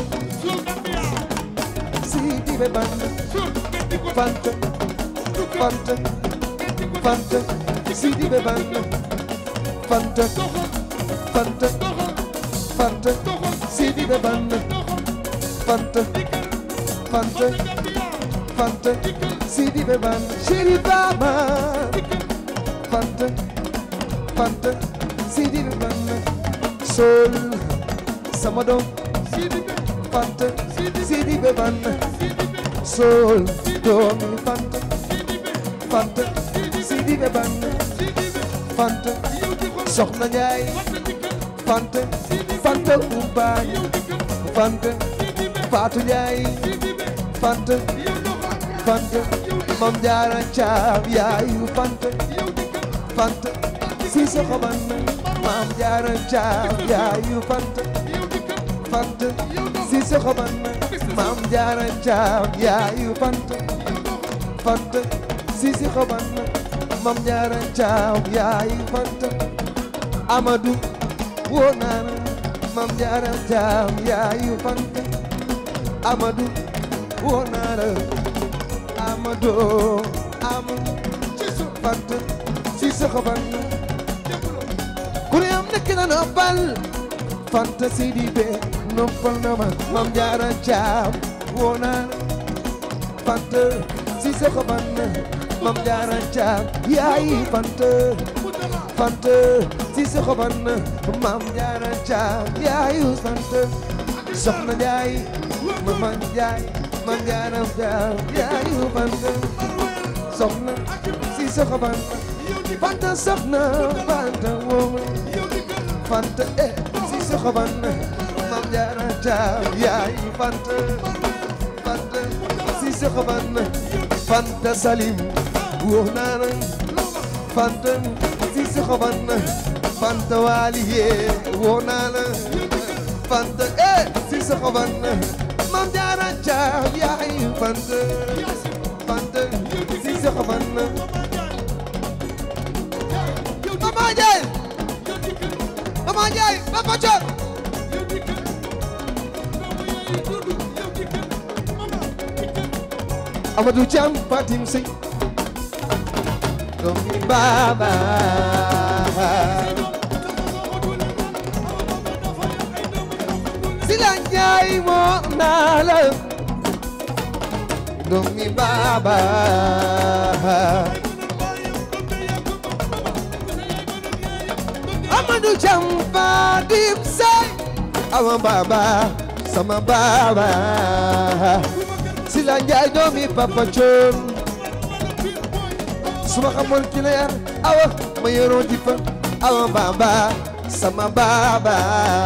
Seydi ba Fanta Fanta Fanta Fanta Seydi ba Fanta Fanta Fanta Fanta Seydi ba Fanta Fanta Fanta Fanta Seydi ba Fanta Chéri Baba Fanta Fanta Seydi ba Fanta Sol sama doom Fanta Seydi ba Fanta Sol doomi Fanta Fanta Sidi be ban Fanta Soxna Njaay Fanta Fanta Ubaay Fanta Faatu Njaay Fanta Fanta Mam Jaara Caam yaayu Fanta Fanta Siise xoban Mam Jaara Caam yaayu Fanta Fanta Siise xoban Mam Jaara Caam yaayu Fanta Fanta Siise xoban Mam Jaara Caam yaayu Fanta Amadou woo naa la Mam Jaara Caam yaayu Fanta Amadou woo naa la Amadou Amadou Fanta Siise xoban ku ne am nekk na noppal Fanta Sidi be noppal na ma Mam Jaara Caam woo naa la Fanta Siise xoban Mam Jaara Caam yaayi Fanta Fanta Siise xoban Mam Jaara Caam yaayu Fanta Soxna Njaay Mama Njaay Mam Jaara Caam yaayu Fanta Soxna Siise xoban Fanta soxna Fanta woo Fanta eh Siise xoban Mam Jaara Caam yaayu Fanta Fanta Siise xoban Fanta Salim woo naa la Fanta Siise xoban Fanta Waliye woo naa la Fanta eh Siise xoban Mam Jaara Caam yaayu Fanta Fanta Siise xoban Mama Njaay Mama Njaay Papa Thior Amadou Thiam Fatim Sey doomi Baba Sila Njaay moo naa la doomi Baba Amadou Thiam Fatim Sey awa Baba sama Baba Sila Njaay doomi Papa Thion suma xamoon ki leer awa ma yoroo di fa awa baba sama baba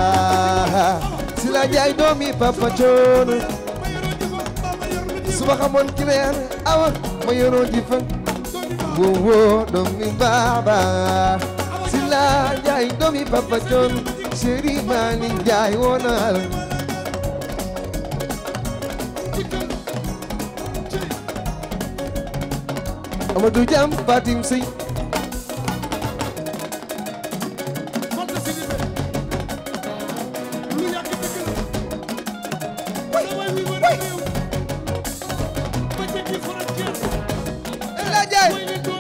Sila Njaay doomi Papa Thion suma xamoon ki leer awa ma yoroo di fa wo wo doomi baba Sila Njaay doomi Papa Thion Seri Mali Njaay woo naa la Amadou Thiam Fatim Sey Sila Njaay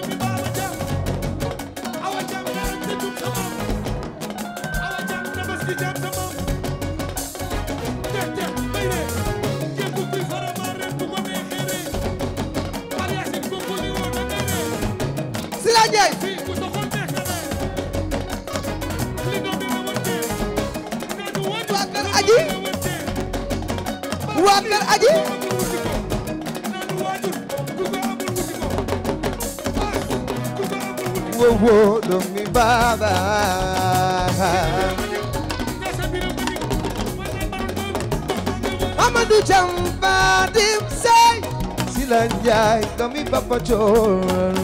Sila Njaay waa kër aji waa kër aji wo wo doomi baba Amadou Thiam Fatim Sey Sila Njaay doomi Papa Thion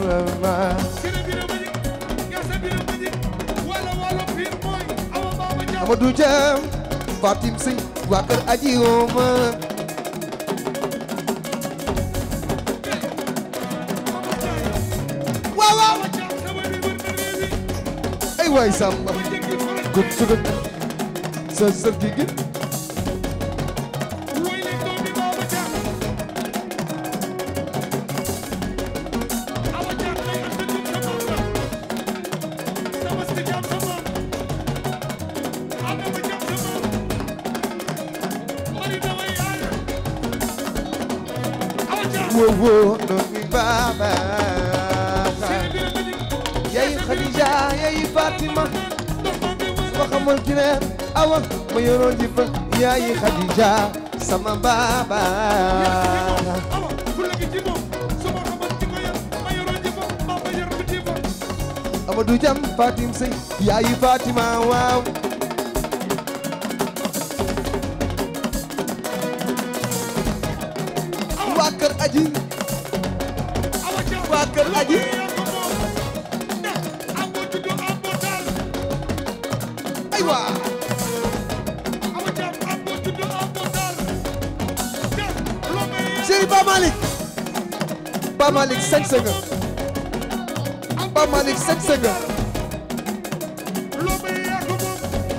Amadou Thiam Fatim Sey waa kër aji wooma waaw waaw ay waay Samba gud sugut sa sër gi gi wo wo doomi baba yayi Khadija yayi Fatima ma xamoon ki ne awa ma yoroon ji fa yayi Khadija sama baba Amadou Jam Fatim Sey yaayu Fatima waaw waa kër aji awa caam waa kër aji yaa ko moom ndax amoo juddu amoo daal aywa awa caam amoo juddu amoo daal te loo may Chéri Ba Malick Ba Malick sañ sa nga Ba Malick sañ sa nga loo may yaa ko moom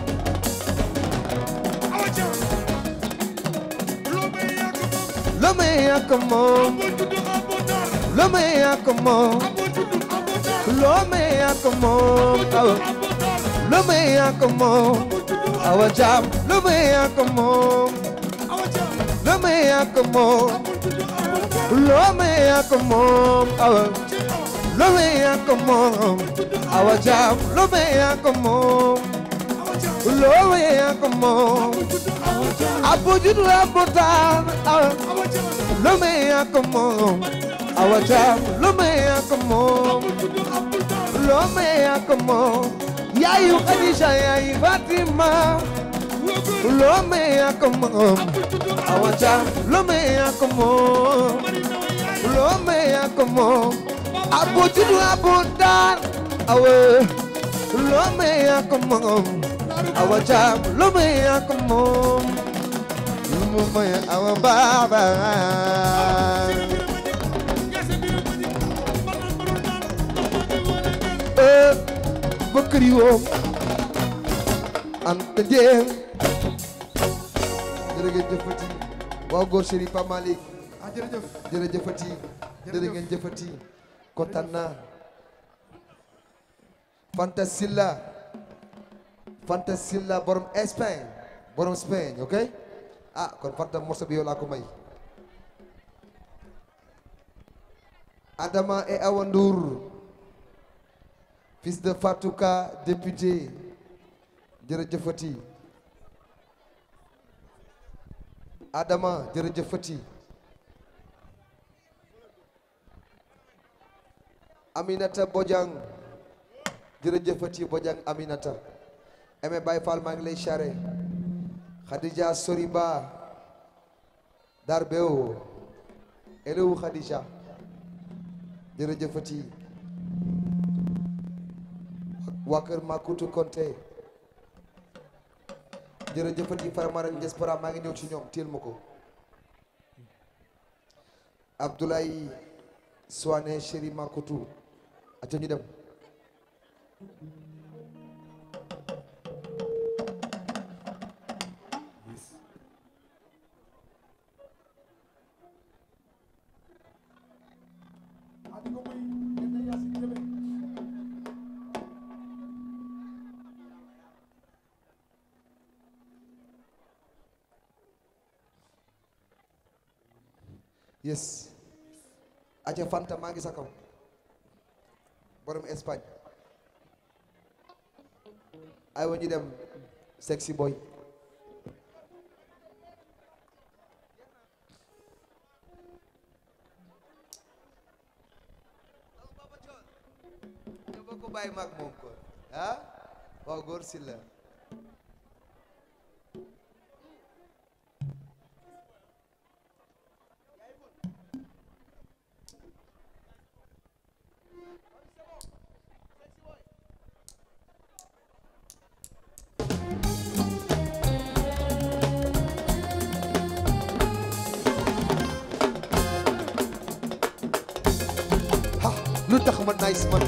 awa caam loo may yaa ko moom lo me yaa ko moom amoo juddu amoo daal lo me yaa ko moom amoo juddu amoo daal lo me yaa ko moom awa amoo daal lo me yaa ko moom amoo juddu awa jam lo me yaa ko moom awa caam lo me yaa ko moom amoo juddu amoo daal lo me yaa ko moom awa ci aw lo me yaa ko moom awa jam lo me yaa ko moom awa caam lo me yaa ko moom juddu amoo daal abo judu abo taan awa awa caam lo me yaa ko moom awa jam lo me yaa ko moom juddu amoo daal lo me yaa ko moom yaayu Khadija yaayu Fatima loo gën lo me yaa ko moom juddu awa jam lo me yaa ko moom bari na wa yaay lo me yaa ko moom abo judu abo taan awa lo me yaa ko moom awa jam lo me yaa ko moom lu mu may awa baaba ee bëkkëri woom anta njeen jërëngeen jëfati waaw góor chéri Pa Malick ah jërëjëf jërëjëfati jërëngeen jëfati kontaan naa Fanta Silla Fanta Silla borom Espagne borom Espagne ok ah kon Fanta morceau bi yow laa ko may Adama et Awa Ndour fils de Fatouka député jërëjëfati Adama jërëjëfati Aminata Bojang jërëjëfati Bojang Aminata Aimé Baye Fall maa ngi lay xare Khadija Soriba Darbeo elewu Khadija jërëjëfati waa kër Makutu Konte jërëjëfati Faramaren diaspora maa ngi ñëw ci ñoom téel ma ko Abdoulaye Soane Chéri Makutu aca ñu dem yes aca Fanta maa ngi sa kaw borom Espagne ay wa ñu dem sexy boy ñoo bokk bàyyi maag moom ko ah waaw góor si la ha lu tax ma nice man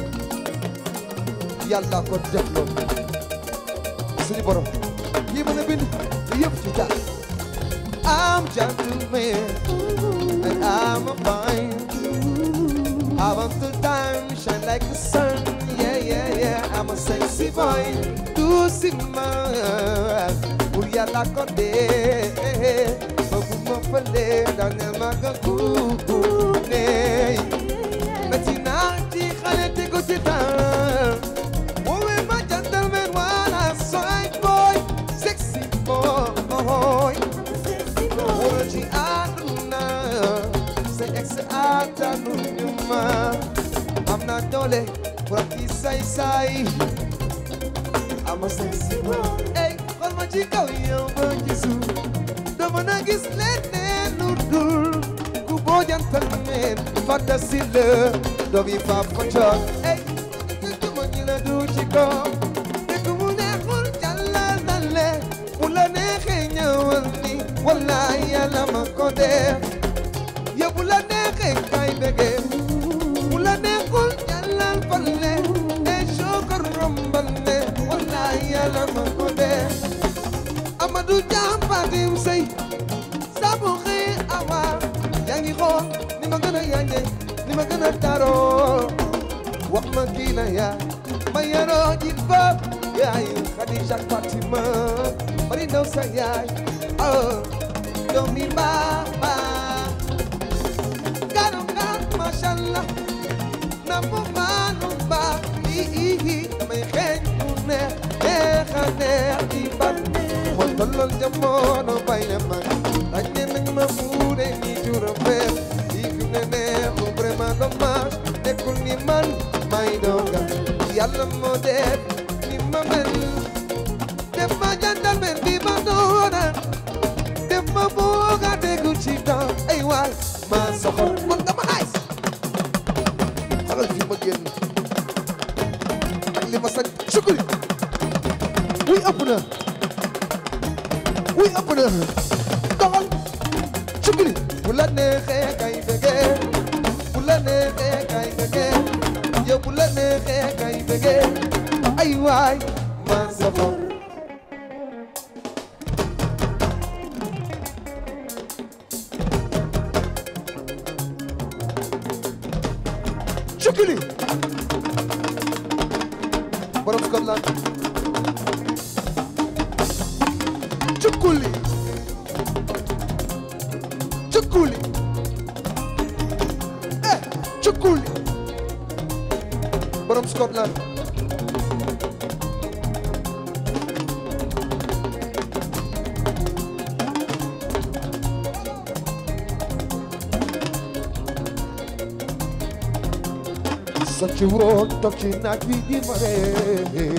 yàlla ko def loolu suñu borom yi mën a bind yëpp ci jaar I'm gentleman and I'm a fine I want the time shine like the sun yeah yeah yeah I'm a sexy boy du si ma pour yàlla ko dee bëggu ma fële dangel ma nga guune metti naa ci xale tegu ci temps woowee ma gentleman wala side boy sexy boy wóor ci àdduna sa ex àttanu ñu ma am na doole Furati say say ama say si ey xool ma ci kaw yow ba ci suuf dama na gis leneen lu dul ku boo jantal meen fàtta si la doom yi faaf ko coon ey dama ñi la du ci kaw dëgg mu neexul jàllal na le mu la neexee ñëwal ni wallaay yàlla ma ko def yow bu la neexee kay bëggee bu la neexul jàllal falle e sokor rombal ne wallaay yàlla ma ko def Amadou Thiam Fatim Sey sabu xëy awa yaa ngi xool ni ma gën a yànje ni ma gën a taroo wax ma kii la yaa ma yaroo ji bopp yaayu Khadija Fatima bari ndaw sa yaay oh doomi baaba garu gaar mashallah na mu maanu ba ii damay xeeñ mu neex neex a neex di ban moo tolloon jamono bay na mag ràññe nañ ma fuure ñi juróom benn lii fi ne neexu vraiment dommage nekkul ni man may doga yàlla moo def ni ma mel def ma jantal mel bi ma doona def ma booga déggu ci temps ay waay ma soxor man dama nice xalal fi ma génn ak li ma sañ sukuri wuy ëpp na wuy ëpp na doxal sukuri bu la neexee kay bëggee bu la neexee kay bëggee yow bu la neexee kay bëggee ay waay ma soxor Cukuli borom Scotland Cukuli Cukuli eh Cukuli borom Scotland sa ci woon toog ci naaj wi di ma ree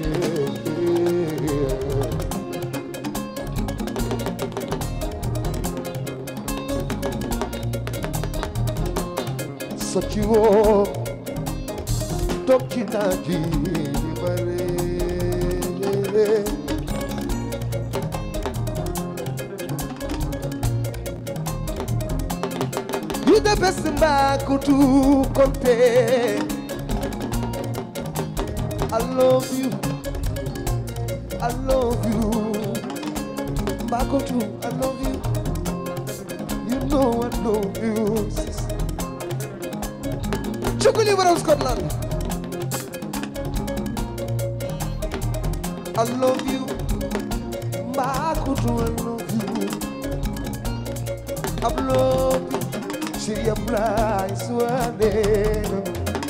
sa ci woon toog ci naaj wi di ma ree You the best Mbakutu Konte. I love you. I love you. Mbakutu, I love you. You know I love you. sis. Chukuli from Scotland. I love you. Mbakutu, I love you. I love you. Syria Bly Suade.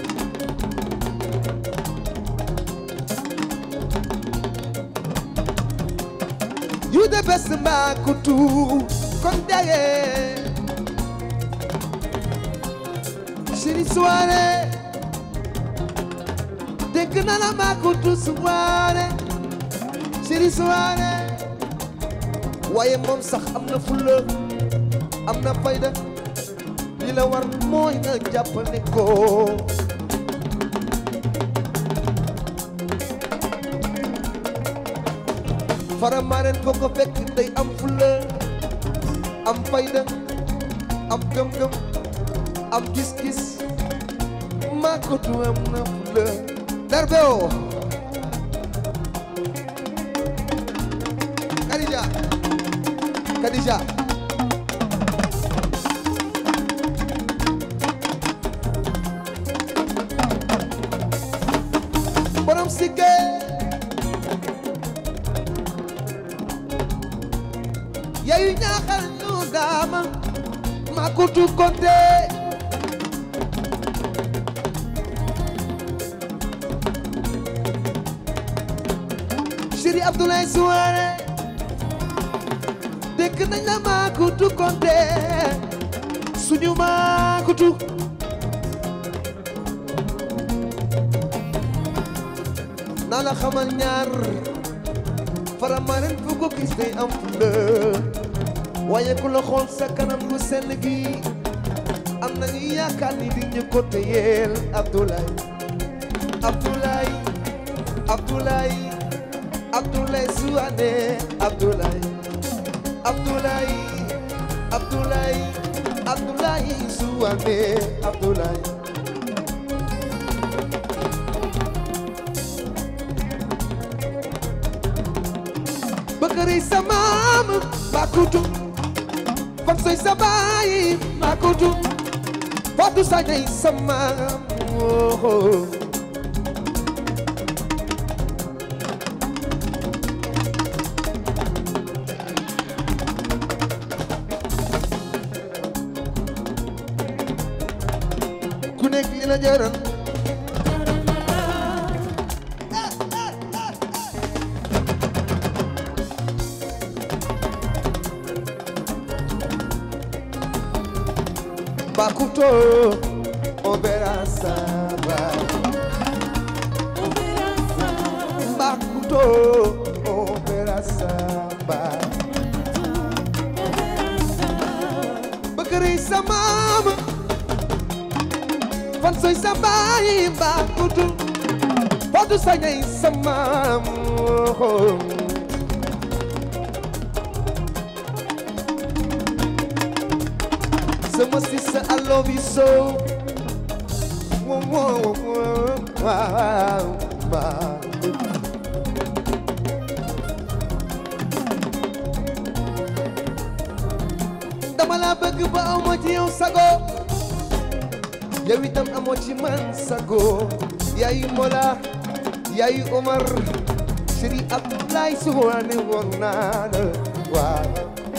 You the best Mbakutu Kondaye. Syria Suade. Dégg naa la Mbakutu Suade. Syria Suade. waaye moom sax am na fulla am na fayda li la war mooy nga jàppale ko faramaren foo ko fekk day am fulla am fayda am gëm-gëm am gis-gis maa ko tu am na fulla darbe o Khadija Khadija borom sikke yayu ñaaxal ñu daama ma kutu konte Chéri Abdoulaye Souare dégg nañ la ma kutu konte suñu ma kutu naa la xamal ñaar faramaren fu ko gis day am fulla waaye ku la xool sa kanam lu sell gi am nañu yaakaar ni di ñu ko téyeel Abdoulaye Abdoulaye Abdoulaye Abdoulaye Souane Abdoulaye Abdoulaye Abdoulaye Abdoulaye Souane Abdoulaye Bakari sa maam Makutu Fam soy sa baay Makutu Fatu sa ñay sa maam oh, oh. ku nekk li la jaral Bakuto Obera Saba Bakuto Obera Saba Bakari sa maam fan soy sa baay Bakuto Fadu sa ñay sa maam Sama sister I love you so Whoa, whoa, whoa, wow, wow. dama la bëgg ba amoo ci yow sago yow itam amoo ci man sago yaayu Mola yaayu Omar Chéri Abdoulaye Souane woon naa la waaw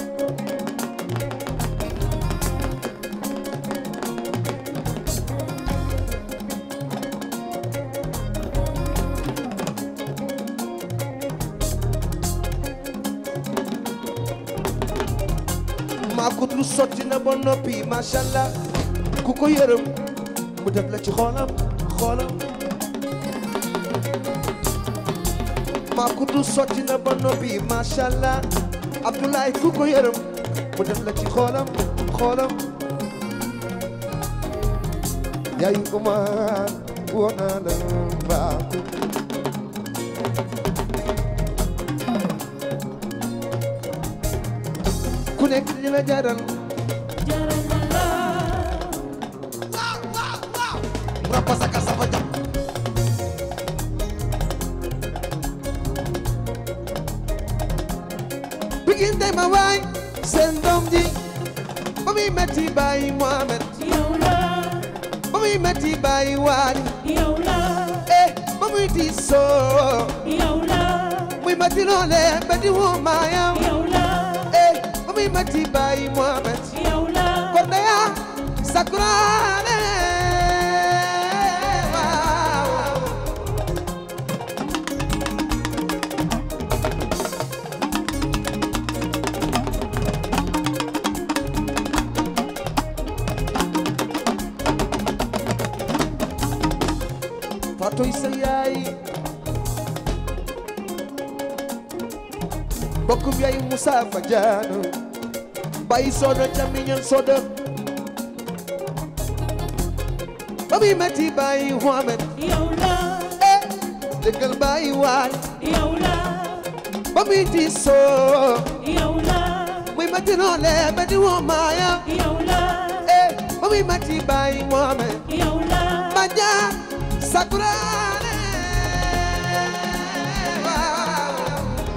maa ko dul sotti na ba noppi macha allah ku ko yërëm mu def la ci xoolam xoolam maa ko dul sotti na ba noppi macha allah Abdoulaye ku ko yërëm mu def la ci xoolam xoolam yaayu Umar woon naa la mbaaku ku nekk dina jaral rapa saka safa jam bigin day ma waay seen doom ji ba muy metti bàyyi Mohamed ba muy metti bàyyi waali eh ba muy diisoo muy metti loole ba di woo maayam eh ba muy metti bàyyi Mohamed Kordeya Sakurane waaw Fatoy sa yaay bokkum yaay Moussa Fadiano Bayi soda camiñan soda ba muy metti bàyyi Mohamed eh dëggal bàyyi waali ba muy diisoo muy metti noole ba di woo maaya eh ba muy metti bàyyi Mohamed Maja Sakurane waaw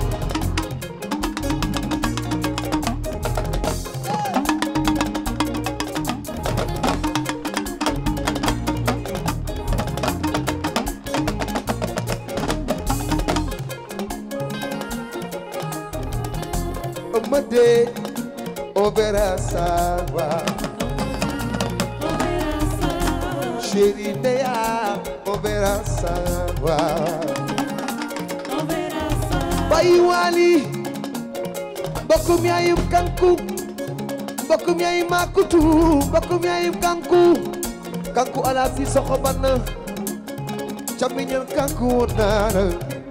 Amade Obera Sawa Chéri Ndeya Obera Sawa Bayi Wali Bokum yaayum kanku Bokum yaayum makutu Bokum yaayum kanku Kanku ala si soko banna Camiñal kanku nana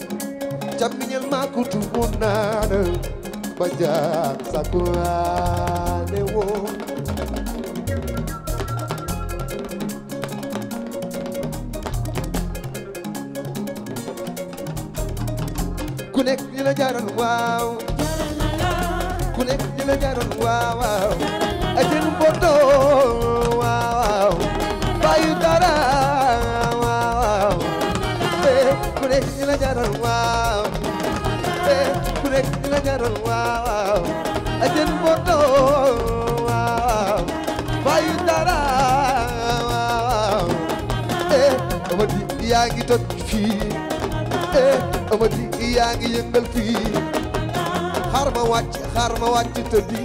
camiñal makutu munana bajak sakuane wo ku nekk li la jaral waaw ku nekk li la jaral waaw waaw ajin bodo waaw bayu dara waaw eh ku nekk li la jaral waaw eh ku nekk li la jaral waaw ajin bodo waaw bayu dara waaw eh amadi yaa ngi toj fii eh amadi yaa ngi yëngal fii xaar ma wàcc xaar ma wàcc tëddi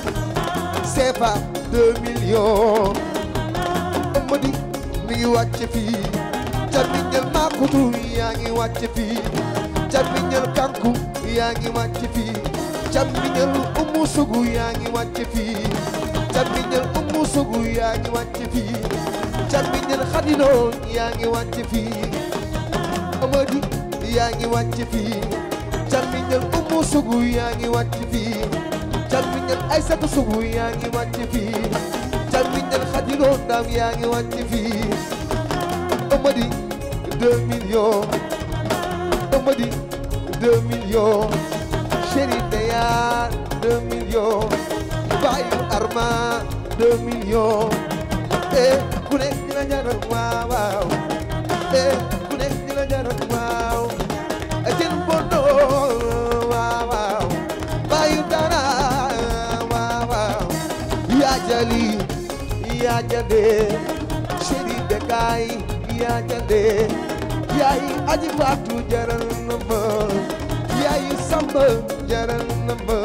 CFA deux millions amadi mi ngi wàcc fii camiñal makutu yaa ngi wàcc fii camiñal kanku yaa ngi wàcc fii camiñal umu sugu yaa ngi wàcc fii camiñal umu sugu yaa ngi wàcc fii camiñal xadino yaa ngi wàcc fii amadi yaa ngi wàcc fii camiñal umu sugu yaa ngi wàcc fii camiñal aysatu sugu yaa ngi wàcc fii camiñal xadino ndam yaa ngi wàcc fii amadi deux millions amadi deux millions chéri Ndeya deux millions bayu Arma deux millions eh ku nekk dina jaral waaw waaw eh ku nekk dina jaral waaw ajin bondo waaw waaw bayu dara waaw waaw yaa jali yaa jade chéri Bekay yaa jade yaay aji faatu jaral na ma yaay samba jaral na ma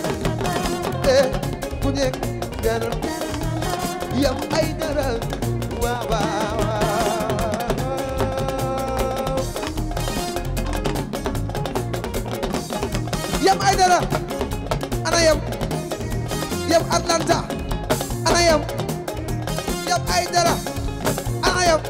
eh ku nekk jaral yam ay dara waaw waaw waaw yam ay dara ana yam yam Atlanta ana yam yam ay dara ana yam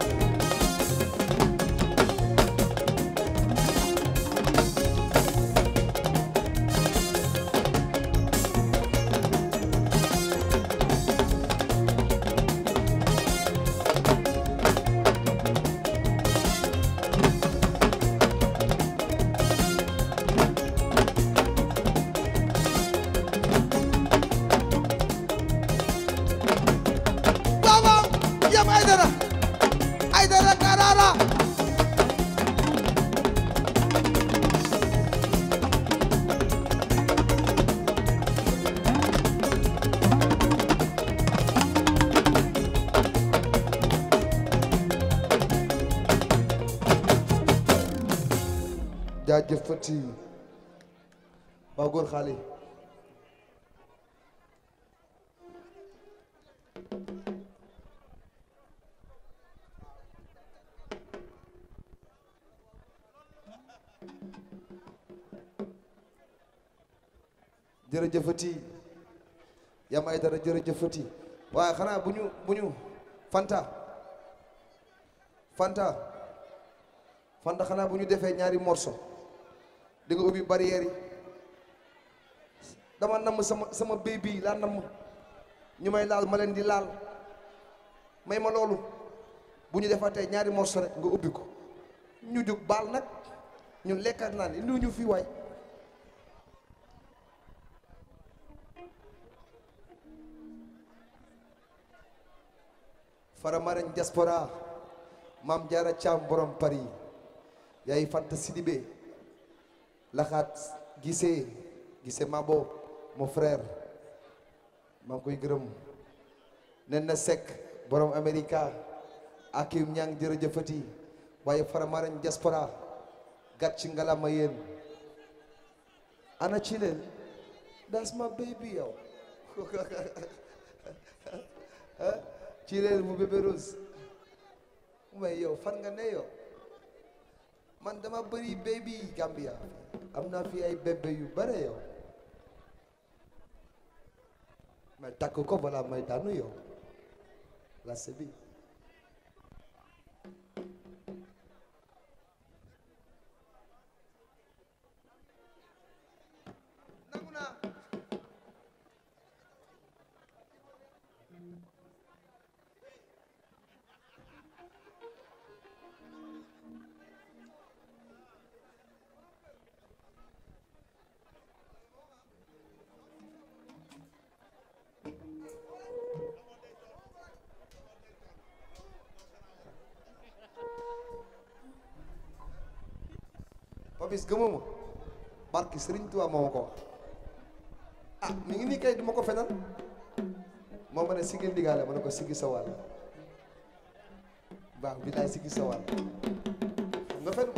waaw waaw yam ay dara ay dara karara jaajëfati waaw góor xaali jërëjëfati yam ay dara jërëjëfati waaye xanaa bu ñu bu ñu fanta fanta fanta xanaa bu ñu defee ñaari morceau di nga ubbi barrière yi dama namm sama sama baby laa namm ñu may laal ma leen di laal may ma loolu bu ñu defatee ñaari morceau rek nga ubbi ko ñu jóg baal nag ñun lekkat naan indi ñu fii waay Faramaren diaspora Mam Jaara Caam borom Paris yaay Fanta Sidibé laxaat gisee gisee Mabo mon frère maa ngi koy gërëm nen na Seck borom America Akim Ñang jërëjëfati waaye Faramaren diaspora gàtt ci ngalama yéen ana ci leen that's my baby yow ci leen mu bébé rose mais yow fan nga ne yow man dama bëri baby Gambia am naa fi ay bébé yu bare yow mais takk ko balaa may daanu yow la sebi Papis gëmuma barki Sëriñ Tuubaa moo ma ko wax ah mi ngi nii kay duma ko fenal moo ma ne sigil ndigaale ma ne ko sigi sa wàll waaw bilaay sigi sa wàll xam nga fen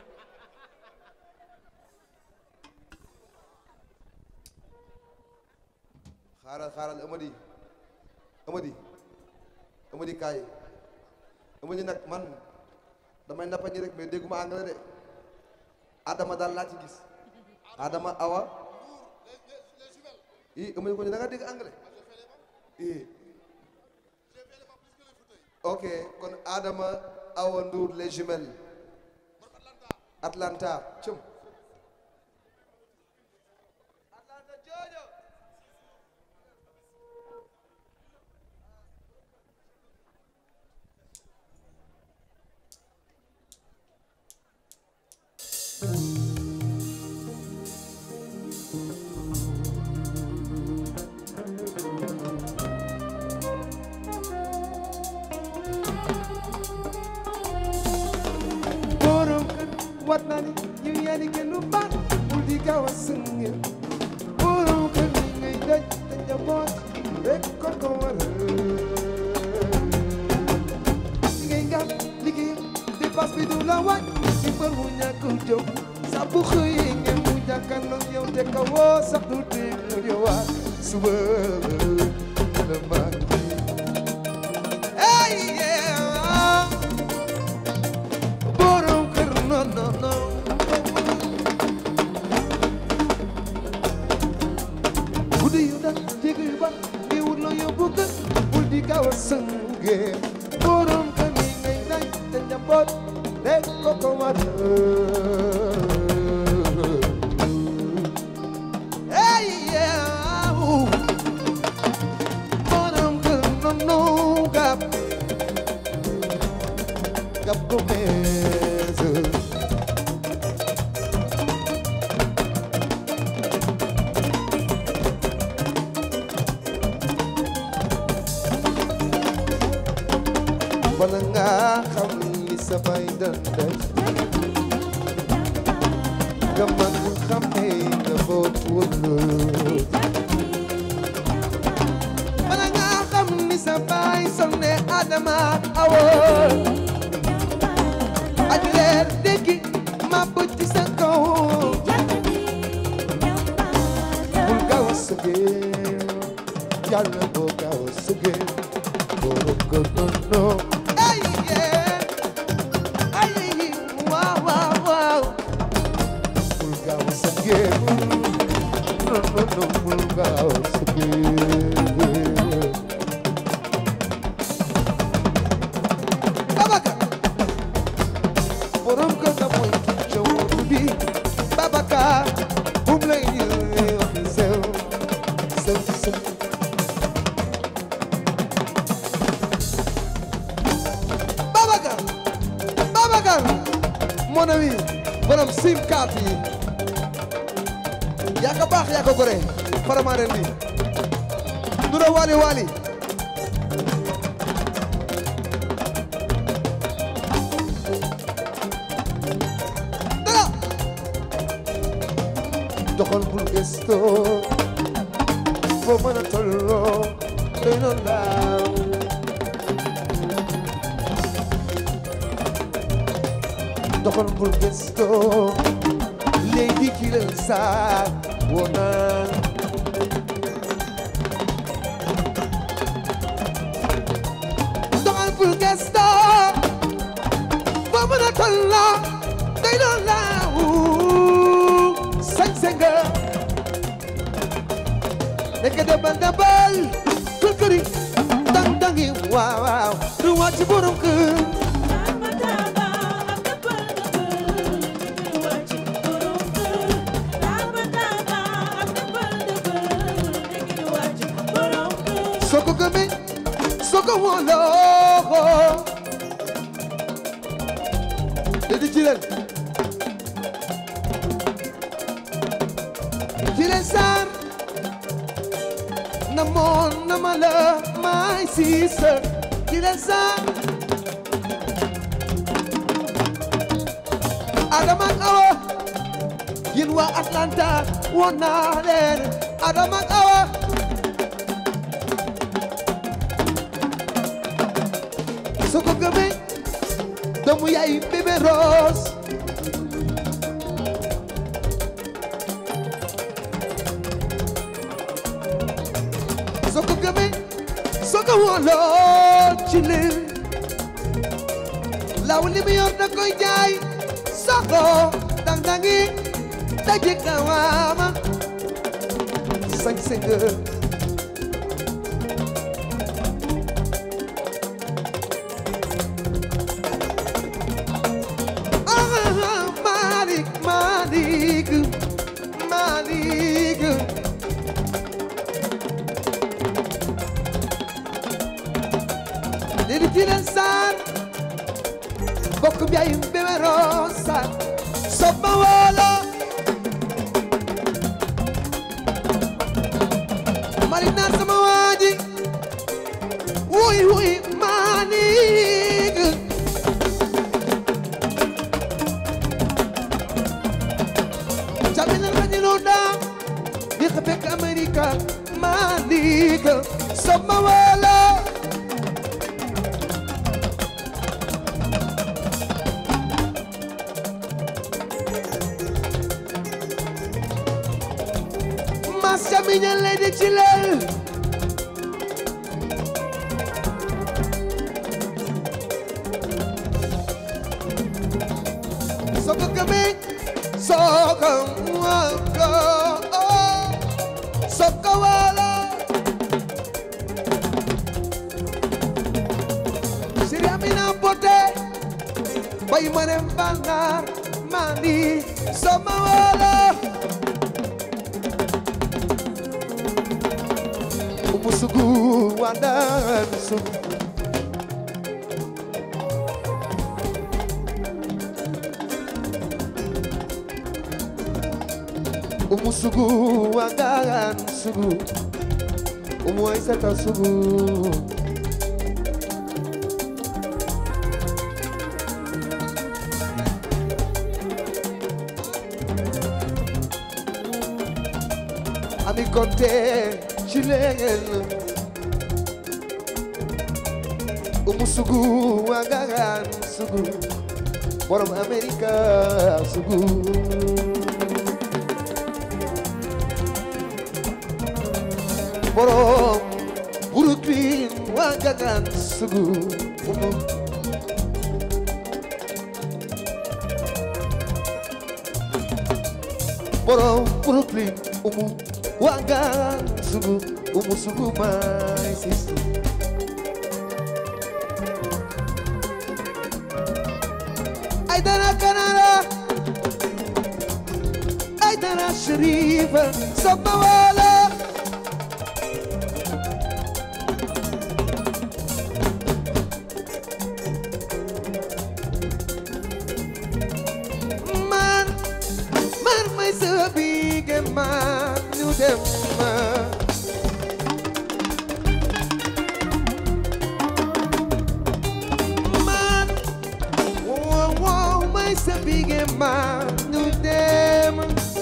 xaaral xaaral Amady Amady Amady kaay Amady nag man damay nappañi rek mais dégguma anglais de Adama daal laa ci gis Adama Awa i Amady ko ne da nga dégg anglais i ok kon Adama Awa Ndour les jumelles Atlanta cum Atlanta Georgia borom kër wat naa ni ñu yaa ni kenn du baat bul di gaaw a sëngee borom kër ni ngay daj te njaboot rek kon ko waral li ngay gàtt liggéey dépasse bi du la waaj ci bër mu ñàkk jom sa bu xëyee ngeen mu jàkkaarloo yow te ka woo sax du dégg mu ñëwaat suba la mag hey yeah borom kër non non non guddi yu dal jéego yu ban ngi wut loo yóbbu kër bul di gaaw a sënge borom kër ni ngay daj te njaboot rek ko ko war hey yeah borom kër non non gab gab ko mees bala nga xam li sa bay dan daj nga mag xam ne nga boot wëllu bala nga xam ni sa bay sonne Adama awo aj leer déggi ma bëj ci sa kaw bul gaaw a sëgee yàlla boo gaaw a sëgee borom ko noonu hey yeah ay waaw waaw waaw bul gaaw a sëgee non non non bul gaaw a sëgee Babacar borom kër ga mooy ki jaww bi Babacar bum lay ñëwee wax sew sew sew Babacar Babacar mon ami borom sim card yi yaa ko baax yaa ko gore faramaaren bi dura wali wali dara doxal bul gëstoo foo mën a tolloo doy na laaw doxal bul gëstoo léegi ki la saa woo naa doxal bul gëstoo foo mën a tolloo doy na laaw sañse nga nekk dabal dabal kër këri dang dangi waaw waaw du wàcc borom kër soo ko gëmee soko wolo Dedi ci leen ci leen sar na moon na ma la my sister ci leen sar Adama ak Awa yéen waa Atlanta woon naa leen Adama ak Awa soo ko gëmee doomu yaay bébé Rose soo ko gëmee soo ko wóoloo ci lii law li mu yor da koy jaay soo ko dang dangi daje kawaama sañ sañ Ah, Malik, Malik, Malik. Lili Tilen Sarr bokk bi ay bébé Rosa Soba Wolo Malik naa sama waaji wuy wuy Malik Jamina Rajiloda di xebek Amerika Malik Soba Wolo Mas Jaminya Lady Chilel Soko kami Soko wako Soko wala Siri Amina Pote Bayi manem bangar Mandi Sama wala umusugu wandansu umusugu wandansugu umuwaisata sugu ami konte chilengel umusugu wangagan sugu borom amerika sugu borom brooklyn wangagan sugu umu borom brooklyn umu wangagan sugu umu sugu my sister Aidara Canara Aidara Sharifa Sabawala Man, man, my so big and man, you them man. Man, wow, wow, my so big and man, you them.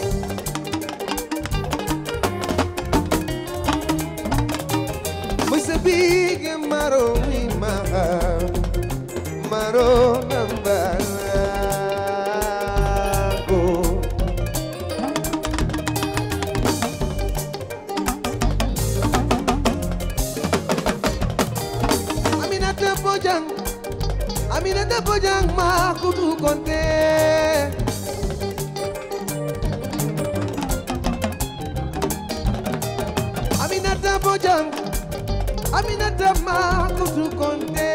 My so big and maro, ma, maro number. Aminata Bojang Aminata Bojang ma kudu konte Aminata Bojang Aminata ma kudu konte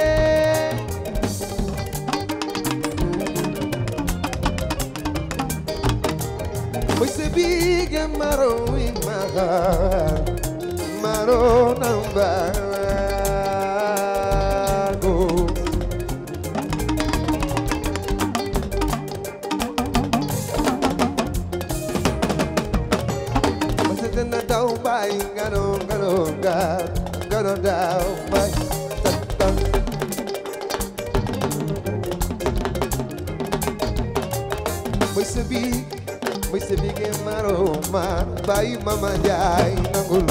Moise bige maro ima maro namba bay ngano ngano nga ngano daw bay tatang Moy sabi Moy sabi ke maro ma bay mama jay nangul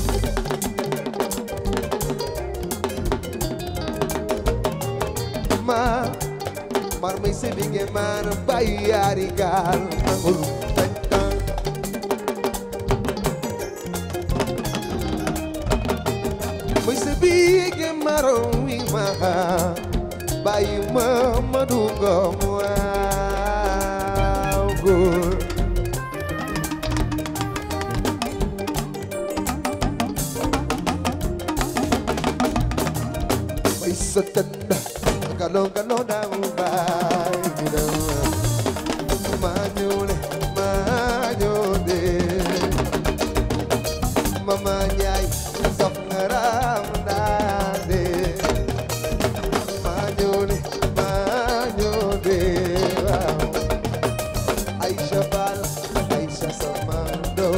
ma mar may sabi ke man bay yari gal nangul tatang Moy sabi ke maro mi ma bay mama dugo waaw góor may sotanda galong galong na ubay manyole manyole mama nyay saf ngaram dade manyole manyole wow Aisha bal Aisha samando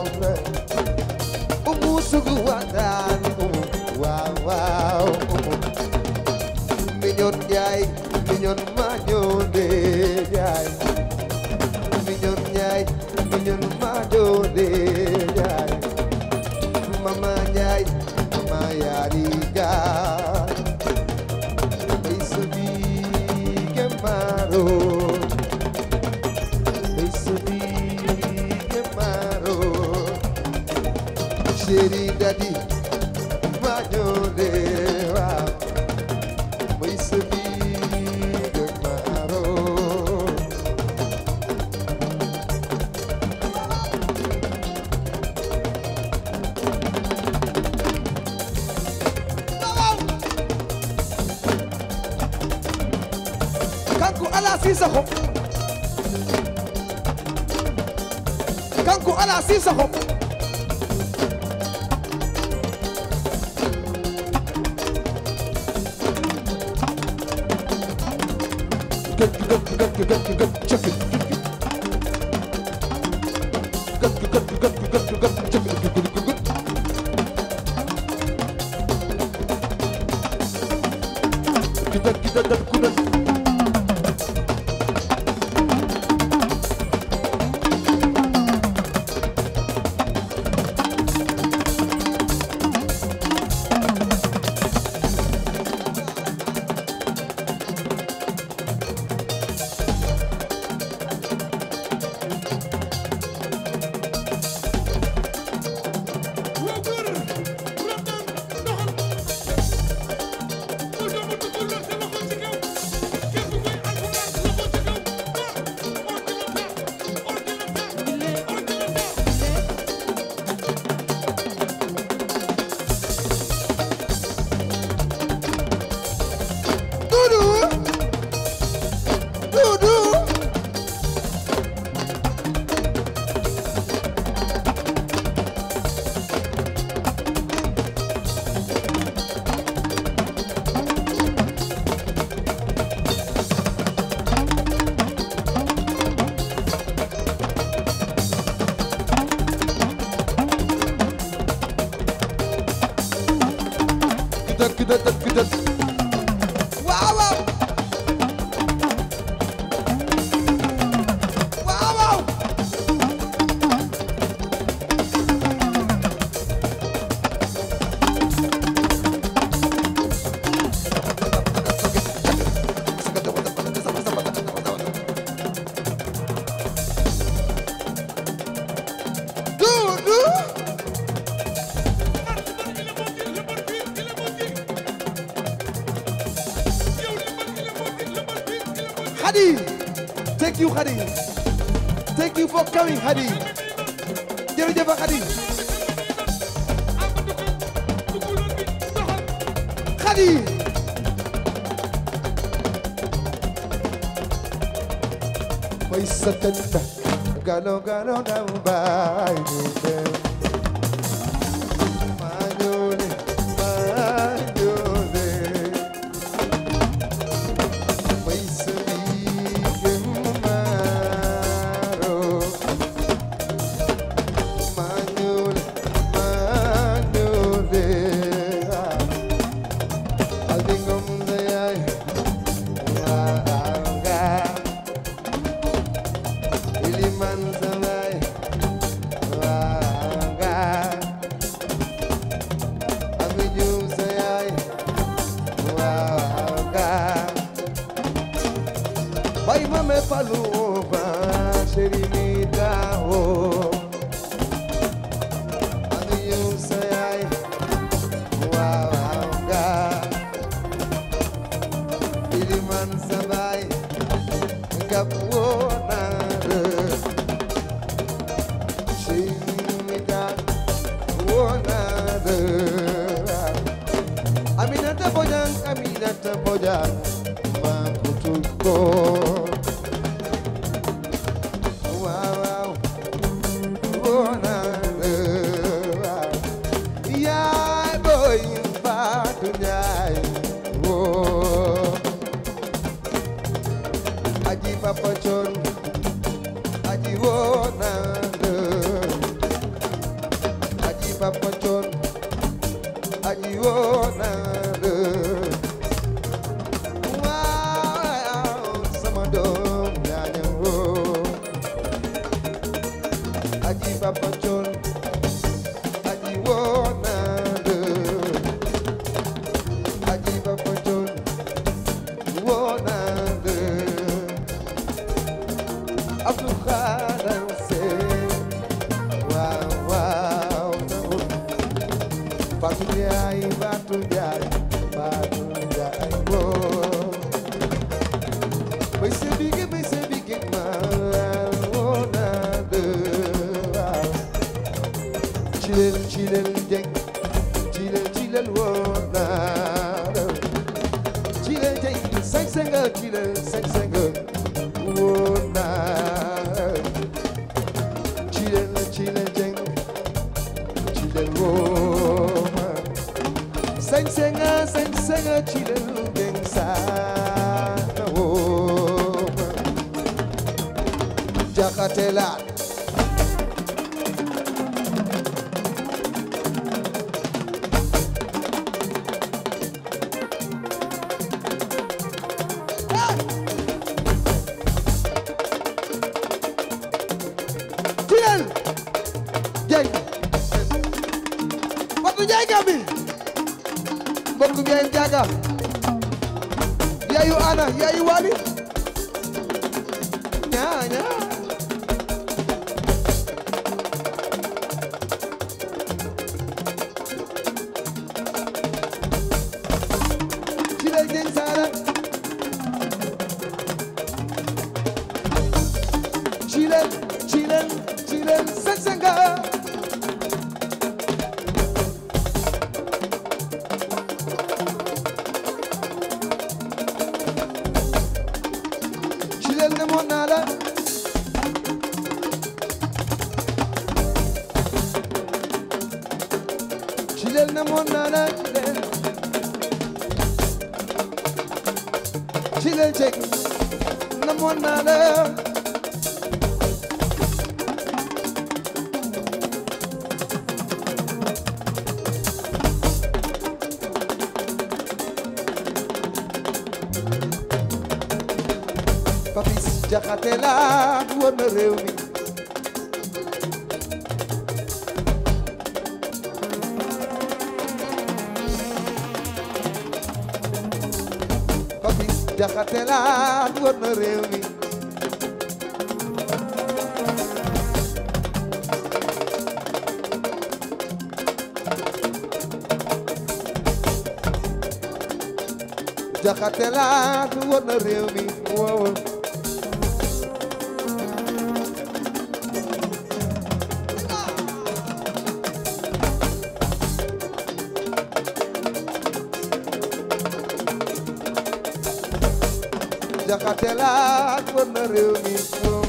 umusugu wadan umu wow wow umu minyon yay minyon manyole yay minyon yay minyon manyole yay mama yay mama yariga Isubi Gemaro Isubi Gemaro Sheri Daddy Manyole Wow Isubi Gemaro kanku ala sisako kanku ala sisako kita kita dan kudas waa góor Ramdan doxal ku doomu dugul la sa loxo ci kaw képp kuy alxuraan loxo ci kaw ah ordinateur ordinateur ordinateur Dudu Dudu kita kita kita kita waaw waaw waaw waaw Dudu Hadi thank you Hadi thank you for coming Hadi jërëjëf Hadi Hadi may satanda galo galo na bay Manyole manyole may sabigin maro Manyole Fallou ba chéri mi daawo Ani yow sa yaay waaw waaw nga Iliman sa baay ngap woo naa la chéri mi daa woo naa la Aminata Bojang, Aminata Bojang, Makutuko. Wow, wow, Bona, yeah, boy, Batu Jai, oh. Aji Papa Chon, Aji Wona, Aji Papa Chon. aji woona la waaw sama doom yaa ñëw aji papa coon aji woona la aji papa coon woona la Abdou Khadar Seen waaw waaw Fatou Ndiaye Fatou Ndiaye Fatou Ndiaye woo bay se bige bay se bige ma woo naa de waaw Chilel chilel jeng chilel chilel woo naa de Chilel jeng seng senga chilel seng senga woo naa Chilel chilel jeng chilel woo Seng senga seng senga chilel jeng sa woo Jakatela Chilel jeng Fatou Ndiaye Gambi mbokk Ndiaye Ndiaga yaayu Ana yaayu Wali ñaa ñaa ci lay jeng saara ci leen ci leen ci leen seng senga Chilel ne moon naa la Chilel ne moon naa la Chilel Chilel cek ne moon naa la Papis Jaxate la wër na réew mi Papis Jaxate la wër na réew mi Jaxate la wër na réew mi waaw Jaxate la wër na réew mi waaw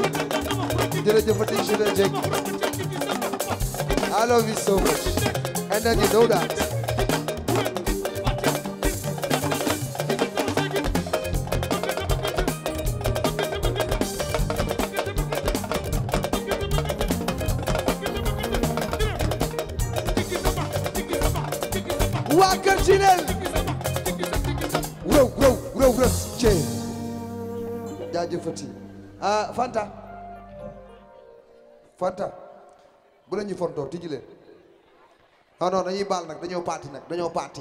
jërëjëfati Chilel Dieng I love you so much and then you know that waa kër Cinel rëw rëw rëw rëw cee jaajëfati ah Fanta Fanta bu la ñuy fontoo tijji leen non non dañuy baal nag dañoo paati nag dañoo paati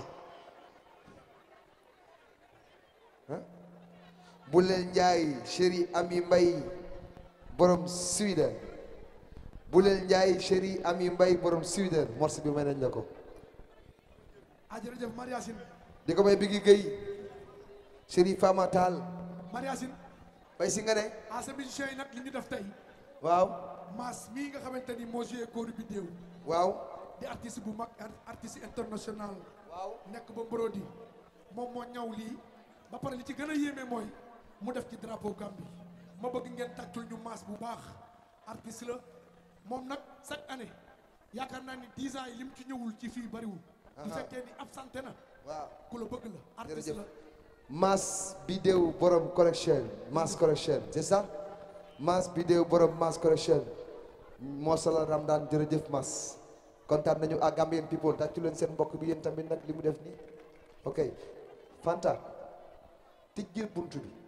ah bu leen njaay chéri ami mbay borom Sweden bu leen njaay chéri ami mbay borom Sweden morceau bi may nañ la ko ah jërëjëf Mariasine di ko may bigi gay chéri Fama Tall Mariasine bay si nga ne ah sa musiciens yi nag li ñu def tey waaw Mass mii nga xamante ni moo joué kóoru bi déew waaw di artiste bu mag ar- artiste international waaw nekk ba Brody moom moo ñaw lii ba pare li ci gën a yéeme mooy mu def ci drapeau Gambie ma bëgg ngeen tàccul ñu Mass bu baax artiste la moom nag chaque année yaakaar naa ni 10 ans yi lim ci ñëwul ci fii bariwul bu fekkee ni absenté na waaw ku la bëgg la artiste jërëjëf la Mass Bidéo borom collection Mass collection c'est ça Mass Bidéo borom Mass collection moo sala Ramdan jërëjëf Mass kontaan nañu ak Gambian people tàccu leen seen mbokk bi yéen tamit nag li mu def nii ok Fanta tijjil buntu bi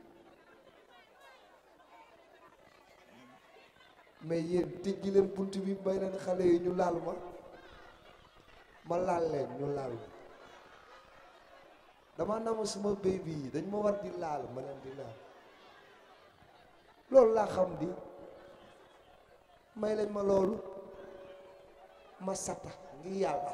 mais yéen tijji leen buntu bi may leen xale yi ñu laal ma ma laal leen ñu laal ma dama namu suma baby yi dañ ma war di laal ma leen di laal loolu laa xam di may leen ma loolu ma sata ngir yàlla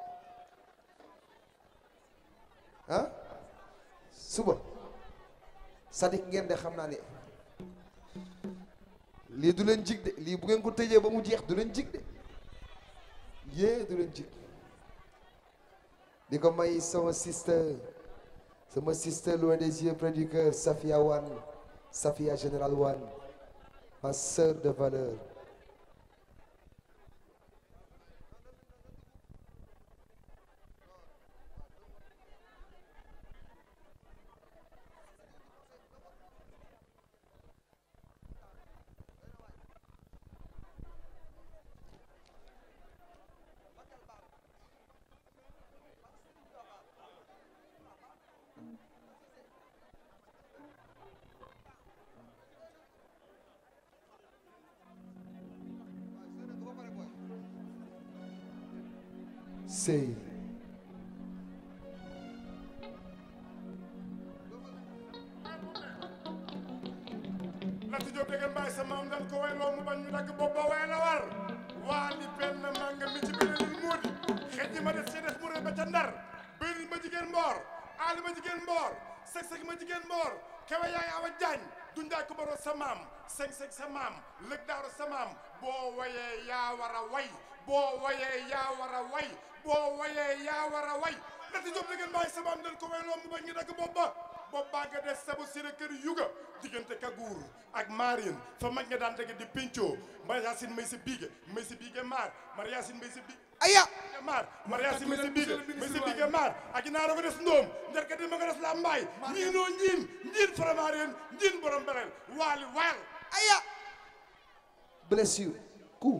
ah suba sadik ngeen de xam naa ne lii du leen jig de lii bu ngeen ko tëjee ba mu jeex du leen jig de yée du leen jig di ko may sama sister sama sister loin des yeux près du cœur Safia Wan Safia Général Wan ma sœur de valeur sëy Lati Diop dégg mbaay sa maam dañ ko wayloo mu bañ ñu dagg bopp ba way la war waa li benn manga mi ci beneen moodi xëj ma def ci def mu rëy ba ca ndar bëri ma jigéen mboor aali ma jigéen mboor seg seg ma jigéen mboor kewe yaay awa jaañ dundaay ko baroo sa maam seg seg sa maam lëg daaro sa maam boo wayee yaa war a way boo wayee yaa war a way boo wayee yaa war a way Lati Diop dégg mbaay sa maam dañ ko wayloo mu bañ ñu dagg bopp ba bopp baa nga des sabu sira kër yuga diggante kaguur ak maarin fa mag nga daan tege di pencoo mariasin may sa biige may sa biige maar mariasin may sa bi aya maar mariasin may sa biige may sa biige maar ak inaaro nga des ndoom njarka di ma nga des la mbaay ñiinoo ñiin ñiin faramaareen ñiin borom bereel waali waal aya blessure coup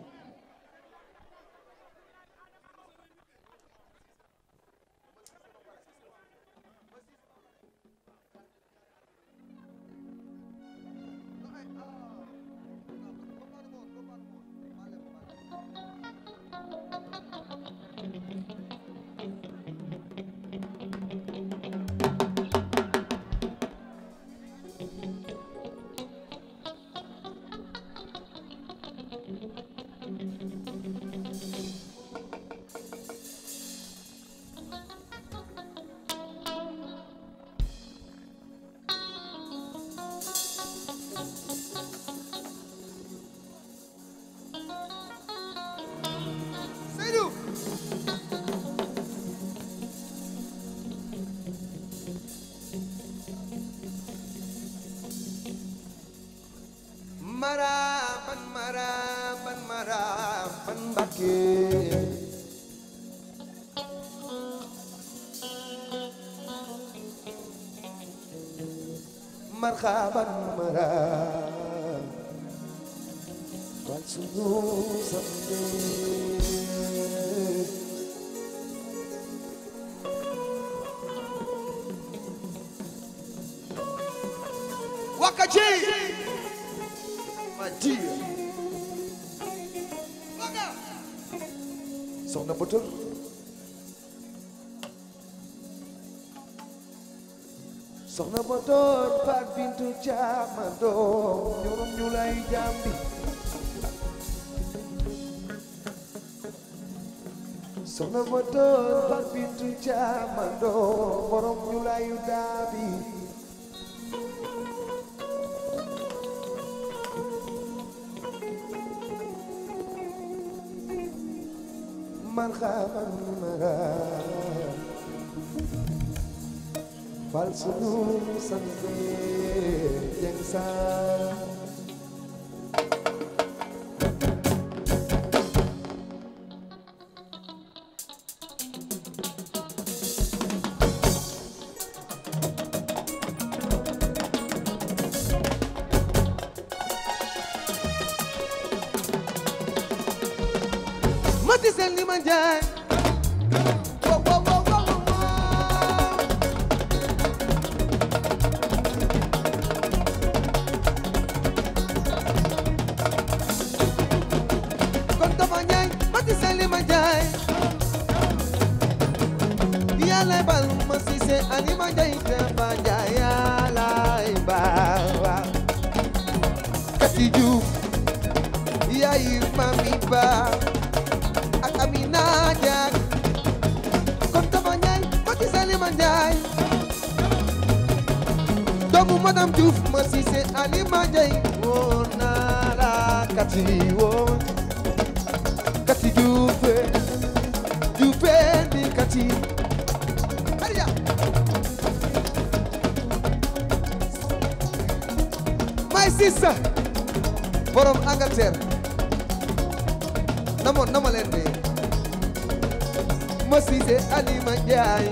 Seydou maraban maraban maraban Mbakke marhaban mara wal sunu sambe Waka J my dear Waka soxna Bator soxna Bator Fat Bintu Caamando ñoom ñu lay jàmbi soxna Bator Fat Bintu Caamando borom ñu layu daabi marhaban mara fal sunu sanse jeng sa mati seen li ma jaay wow wow wow wow wow kon dafa ñaay mati seen li ma jaay yàlla bal ma si se ani ma jaay dafa jaay yàlla baawa kati juuf yaay mami baa ak Amina Diak kon Tafa Njaay ma ci Salima Njaay doomu madame Diouf ma Cissé Alima Njaay woon naa la kati woon kati Dioufé Dioufé di kati Aliya my sister borom Angleterre namoon nama leen de ma Cissé Alima Njaay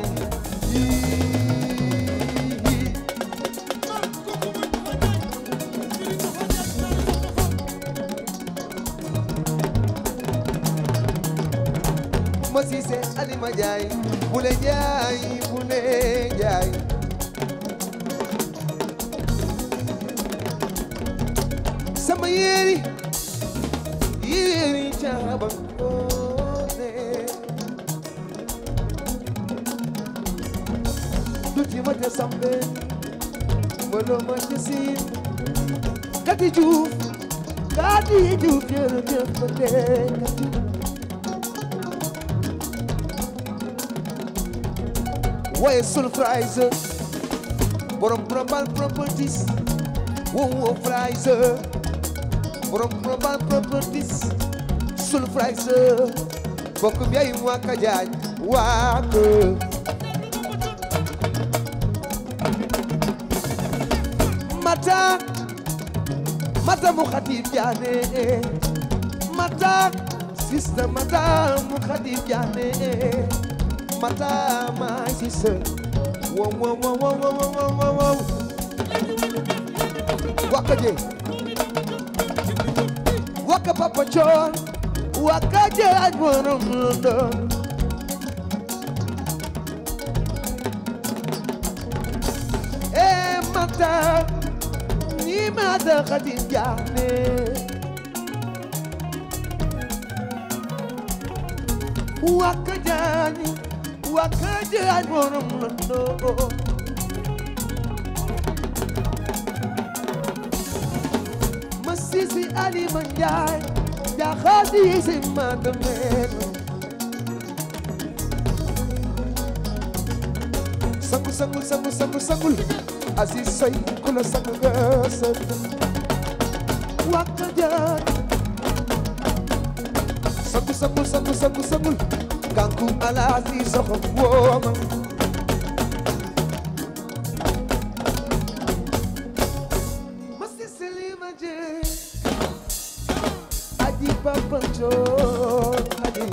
ma Cissé Alima Njaay bule Njaay bule Njaay sama yéeri yéeri caaba ngoone duti ma te sambe mbolo ma te siin kati juuf kati juuf jërëjëf ma te kati waaye sul fraise borom global properties wo wo fraise borom global properties sul fraise bokk bi ay waka jaaj waaka mata mata mu xatib jaane mata sista mata mu xatib jaane mata my sister wow wow wow wow wow wow wow wow waka je waka papa chon waka je aj borom London eh mata ni mata xatib jaane waka jaani waka je aj borom London ma Cissé Alima Njaay jaxaati si ma demeen sangu sangu sangu sangu sangul asi soy kula sangu nga sët wakka jaay sangu sangu sangu sangu sangul kanku ala si soxo wooma ma Cissé Alima Njaay aji papa Njoon aji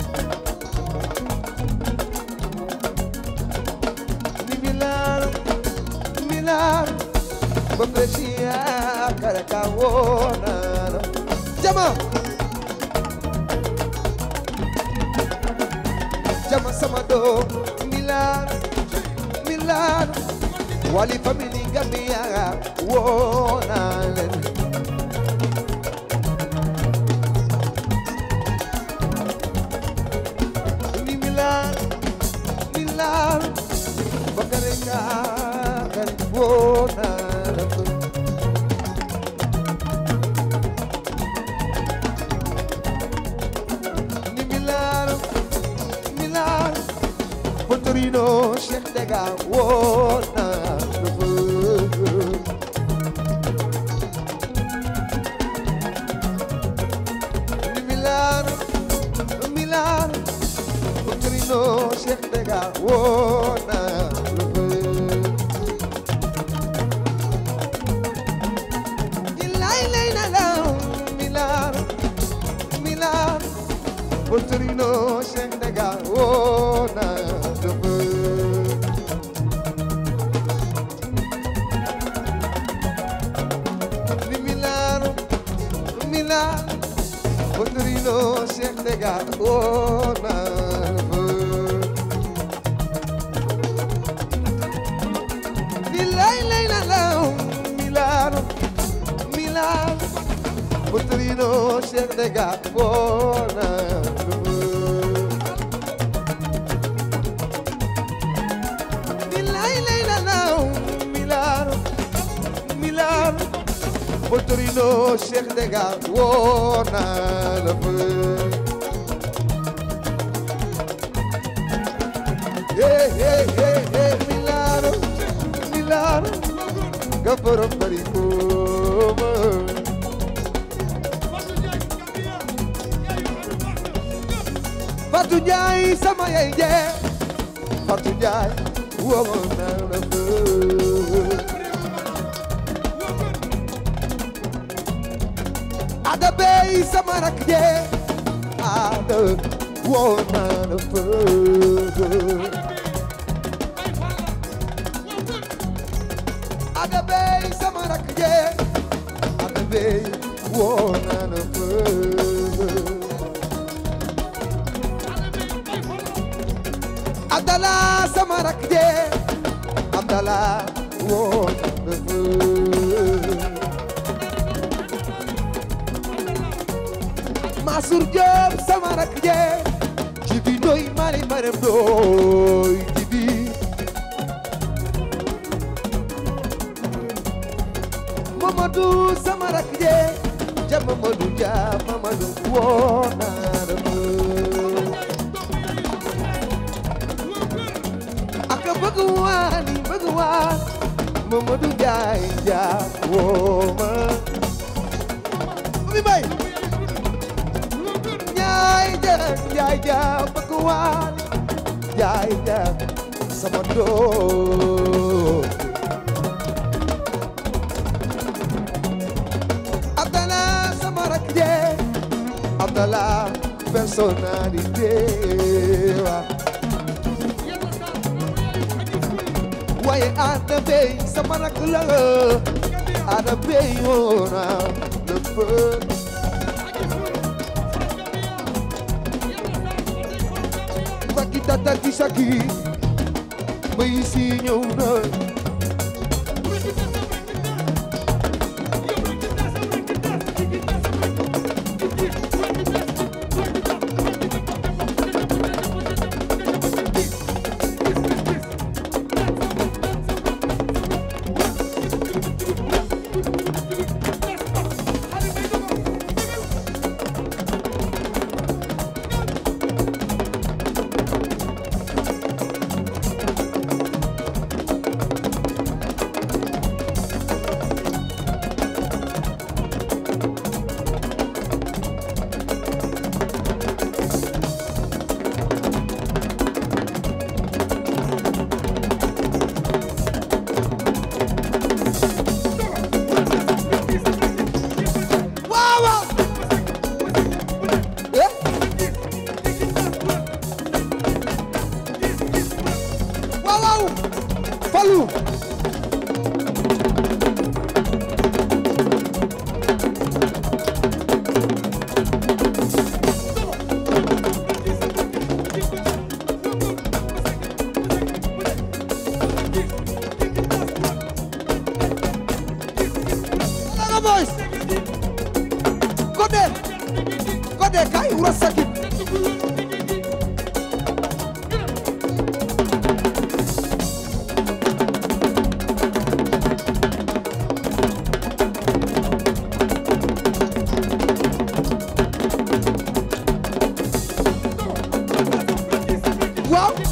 ni mi laal Bamresia Karakawona Jama Jama Samado Milan Milan Wali family Gambia Wona Ni Milan Milan Bakareka Wona ni Milano, Milano, Portorino, Cheikh Dega, wona ni Milano, Milano, Portorino, Cheikh Dega, wona Ilai lay na law, Milano, Milano. Portorino Shendega Wona Dove Ni Milano Milano Portorino Shendega Wona Dove Ni lay lay la la Milano Milano Portorino Shendega Wona Dove Milay lay la la Milano Milano Portorino Cheikh Dega wona la fe Hey hey hey hey Milano Milano Gaforo Pariko Fatou Ndiaye Gambia yaayu Fatou baax na Fatou Ndiaye sama yaay je Fatou Ndiaye wona la fe Ada bey sama rak je Ada wona la fe ay Fala waa kër Ada bey sama rak je Ada bey wona la fe ay Fala Abdala sama rak je Abdala wona la fe Masur Diop sama rak je Jibi doy mari maram doy Jibi Mamadou sama rak je Ja Mamadou Ja Mamadou wona la fe ak bëgg waani bëgg waan Mamadou Ndiaye Dia wooma mi bay Ndiaye Dia Ndiaye Dia bëgg waan Ndiaye Dia sama doom Abdallah sama rak je Abdallah personnalité wa waaye ana bey sama rak la ana bey woona le feu Faki tata ki saki may si ñëw na boys Codé Codé kay wura sakit waaw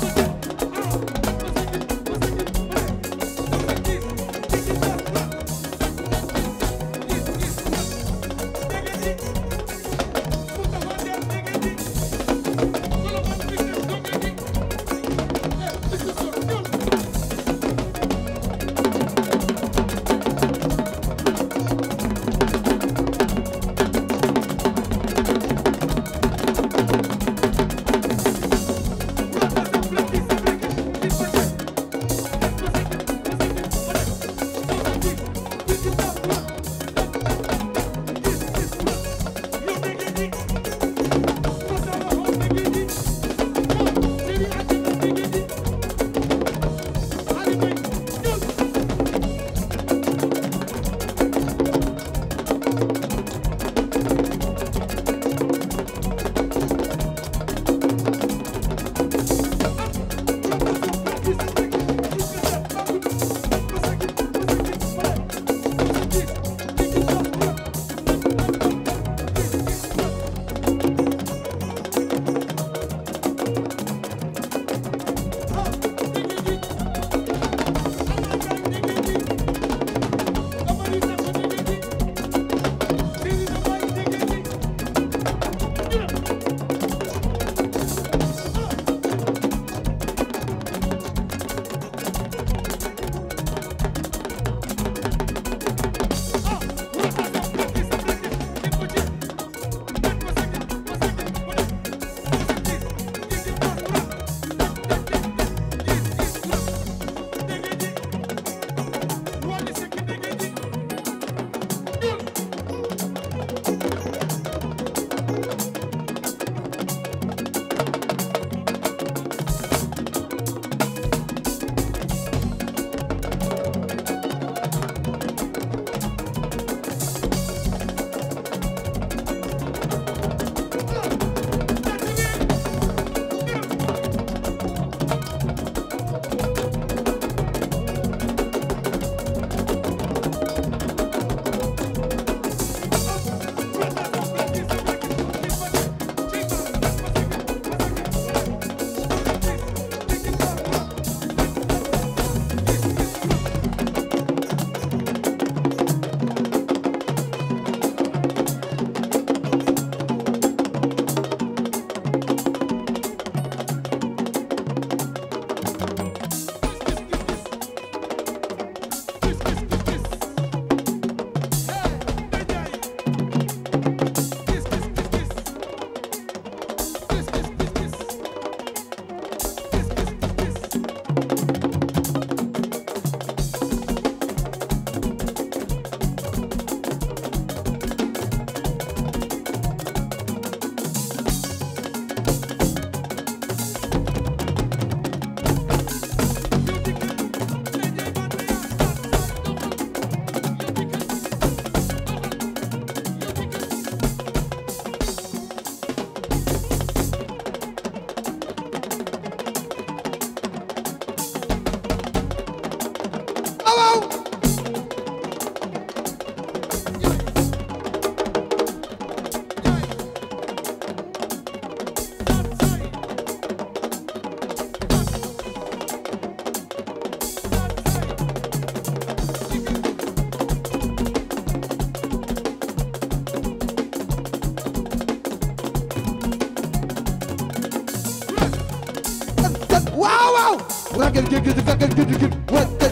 ragal gi gi ragal gi gi wa te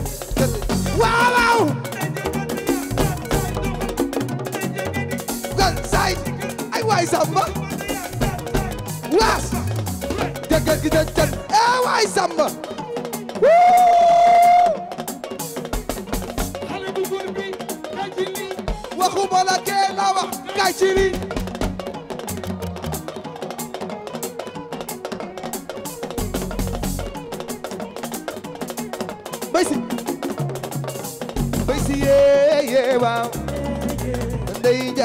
waaw waaw gal say ay waay samba waas dëggal gi de ten eh waay samba xale bu góor bi kay ci lii waxuma la kee la wax kay ci lii bay si bay si yee yee waaw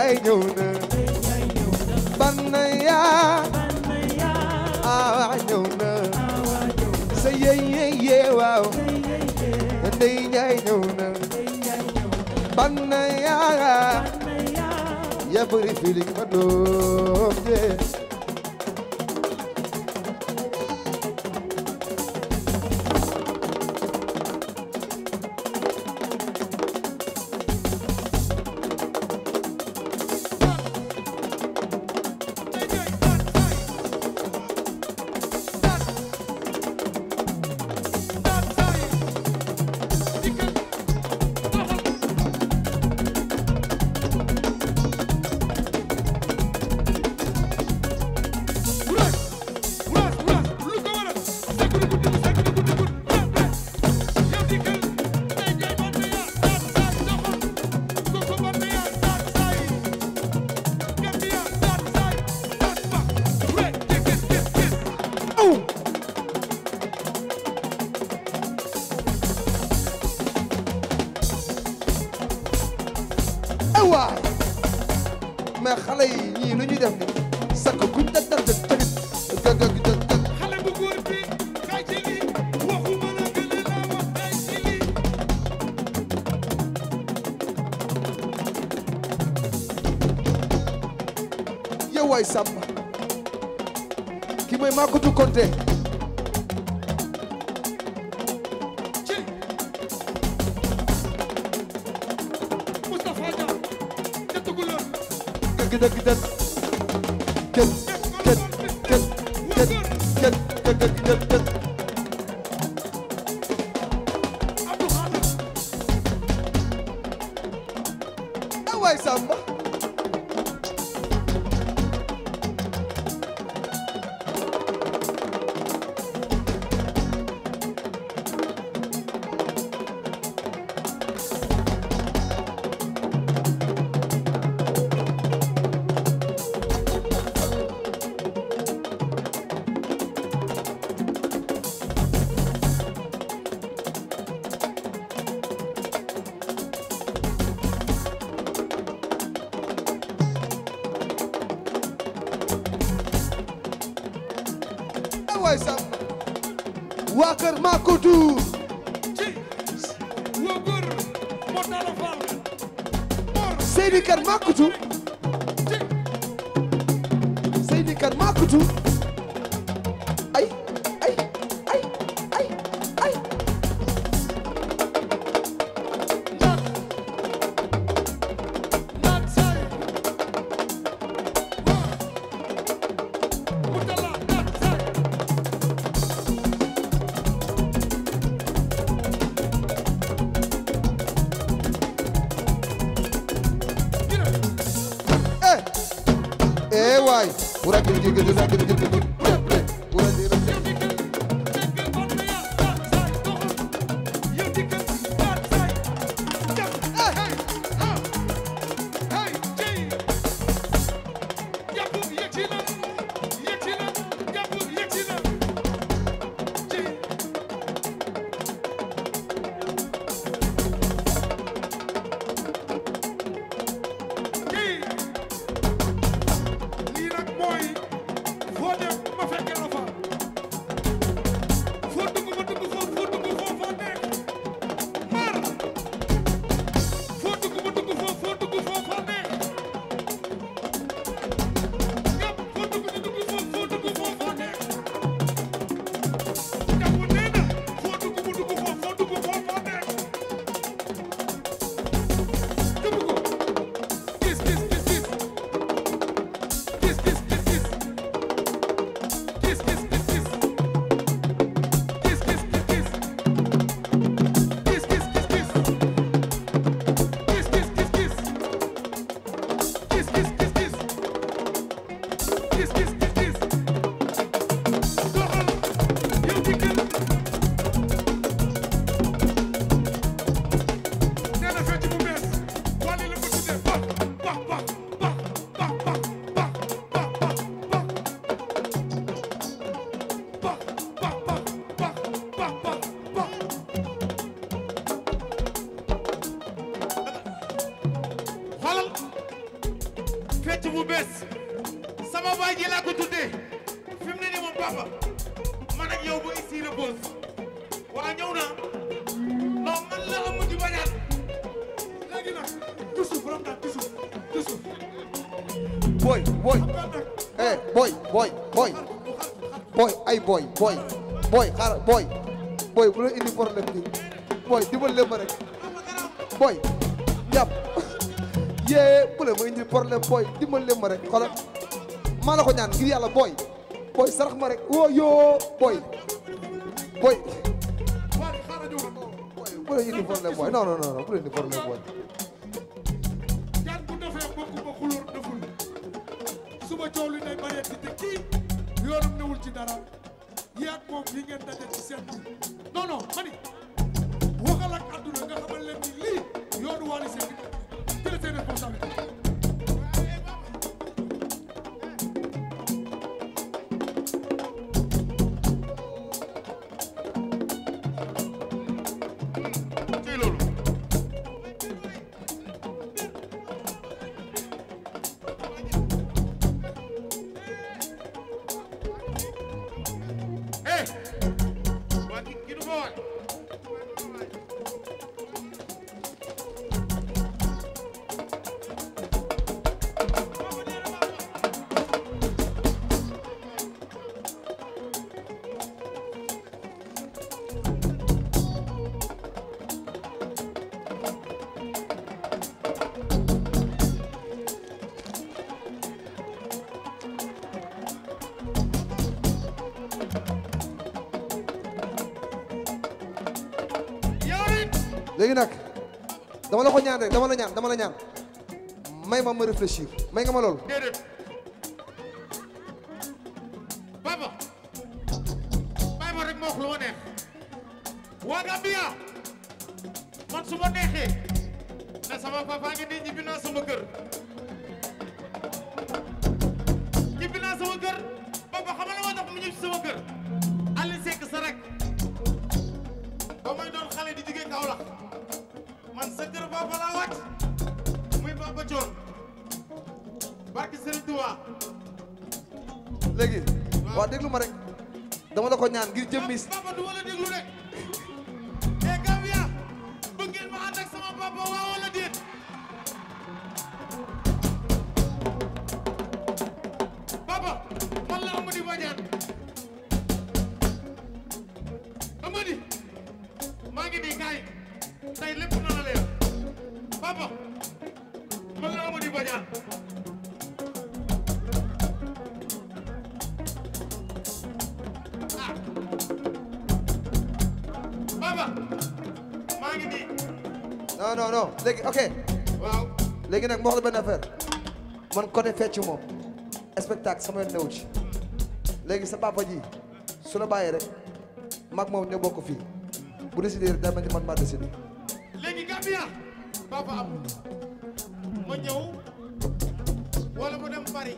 Njaay ñëw na banna yaa awa ñëw na sa yey yey yee waaw ndey Njaay ñëw na banna yaa ya bëri feeling ma doom jee ay waay mais xale yi ñii lu ñuy def ni sakk kuñ dag dag dag dag dag dag dag xale bu góor bi kay ci lii waxuma la gële laa wax kay ci lii yow waay Samba ki mooy Makotou Konté ci Moustapha Dia ca Tukulóor dëgg dëgg dëgg kët kët kët kët kët kët kët kët kët Abdou Khadir ay waay Samba ay waay Samba waa kër Makotou ci woo góor moo taala faal mor Seydi kër Makotou ci Seydi kër Makotou ay ay ay ay ay naan naan saay waa mu tala naan saay gina eh eh waay wura gir gir gir gir gir gir wura gir yow dikkal dikkal ban na yaa naan saay doxal yow dikkal naan saay dem hey ha hey jey yàpp yegsi na yegsi na yàpp yegsi na jey jey lii nag mooy foo dem fecc bu bees sama baay ji laa ko tuddee fi mu ne nii moom papa man ak yow ba ici repose waa ñëw na non man la ëmb di bañaat léegi nag toujours borom daal toujours toujours boy boy eh boy boy boy boy ay boy boy boy xaaral boy boy bu la indi problème bi boy dimbal leen ma rek boy jàpp yee bu la ma indi problème boy dimbal leen ma rek xoolal maa la ko ñaan ngir yàlla boy boy sarax ma rek woo yoo boy boy waaye xaaral ñu wax boy bu la indi problème boy non non non bu la indi problème boy jaan bu defee bokk ba xulóor deful suba coow li day bëree te kii yoonam newul ci dara yaag moom yi ngeen daje ci seen bi non non mani waxal ak àdduna nga xamal leen ni lii yoonu Wally Seck jël seen responsabilité ci loolu eh waa ki ki du ko waay yow it léegi nag dama la ko ñaan rek dama la ñaan dama la ñaan may ma ma réfléchir may nga ma loolu déedéet papa bàyyi ma rek ma wax lu ma neex waa Gambia man su ma neexee ne sama papa ngi nii ñibbi naa sama kër ñibbi naa sama kër papa xam nga la moo tax mu ñibbi sama kër Aliou Seck sa rek ba may doon xale di jóge Kaolack man sa kër papa laa wàcc muy papa Thion barki Serigne Touba léegi waaw déglu ma rek dama la ko ñaan ngir jëmmi papa du wala déglu rek eh Gambia bëgg ngeen ma ànd ak sama papa waaw wala déet papa man la Amady Badiane Amady maa ngi nii kaay tey lépp na la leer papa man la Amady Badiane ah papa maa ngi nii non non non léegi ok waaw léegi nag ma wax la benn affaire man côté fecc moom spectacle sama yoon newu ci léegi sa papa ji su la bàyyee rek mag moom ñoo bokk fii bu décidé rek daa mel ni man maa décidé léegi Gambia papa am ma ñëw wala ma dem Paris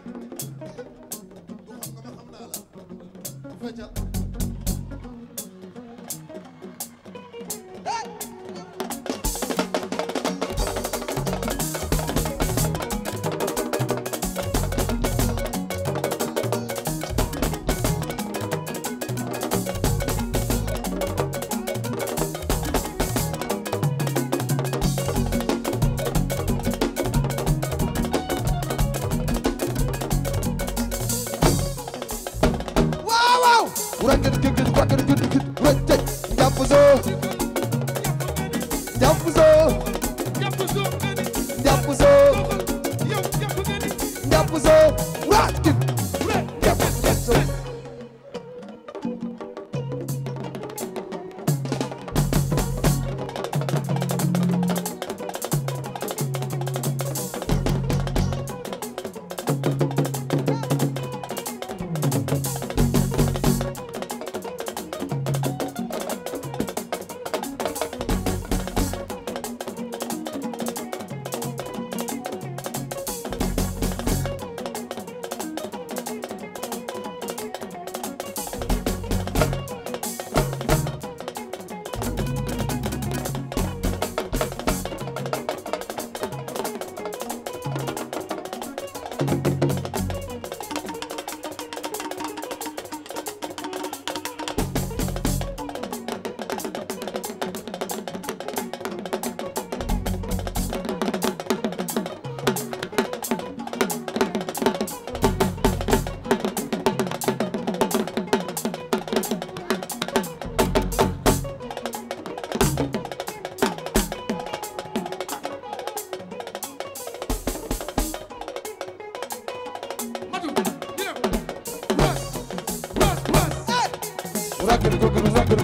waaw waaw wurangeen gëgën wurangeen gëgën gëgën wëccëg njàpp soo njàpp soo jàpp soo nga ni njàpp soo yow jàpp nga ni njàpp soo wurangeen njàpp soo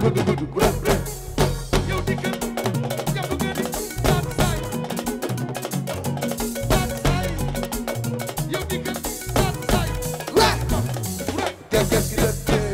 gudu gudu bref bref yow dikkal jàpp nga ni saat saay saat saay yow dikkal saat saay Right. right Qu'est-ce qu'est-ce qui te fait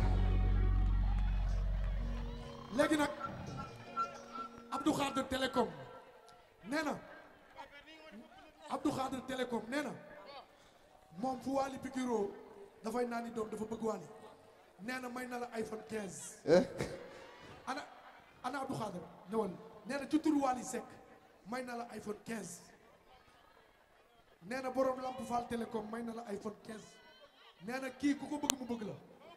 léegi nag Abdou Khadir Télécom nee na Abdou Khadir Télécom nee na moom fu Wally pikiroo dafay naan ni doom dafa bëgg Wally nee na may na la iPhone 15 Eh? ana ana Abdou Khadir ñëwal nee na ci turu Wally Seck may na la iPhone 15 nee na borom Lamp Fall Télécom may na la iPhone 15 nee na kii ku ko bëgg mu bëgg la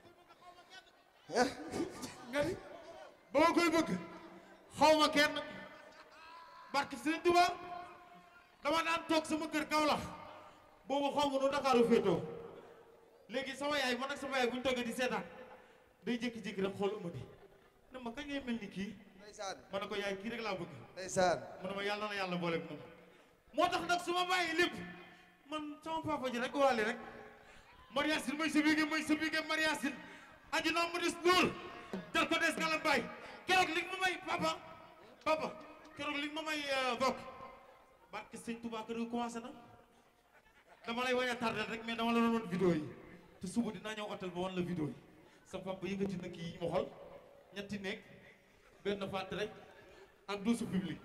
nga ni ba ma koy bëgg xaw ma kenn barke Sëriñ Tuba dama daan toog sama kër Kaolack boobu xaw ma nu Dakaaru féetoo léegi sama yaay man ak sama yaay bu ñu toogee di seetaan day jékki-jékki rek xool Amady ne ma kañ ngay mel ni kii Ndeysaan ma ne ko yaay kii rek laa bëgg ndeysaan mu ne ma yàlla na yàlla boole moom moo tax nag su ma bàyyi lépp man sama papa ji rek waale rek Mariasine mooy sa bige mooy sa bige Mariasine aji naa mu des lool jël ko des ngalam baay keroog li nga ma may papa papa keroog li nga ma may bokk barke sëñ Touba kër gi commencé na dama lay wañ a tardé rek mais dama la doon wan vidéo yi te suba dinaa ñëw hôtel ba wan la vidéo yi sa papa yëkkati na kii ma xool ñetti nekk benn fàtt rek ak douze public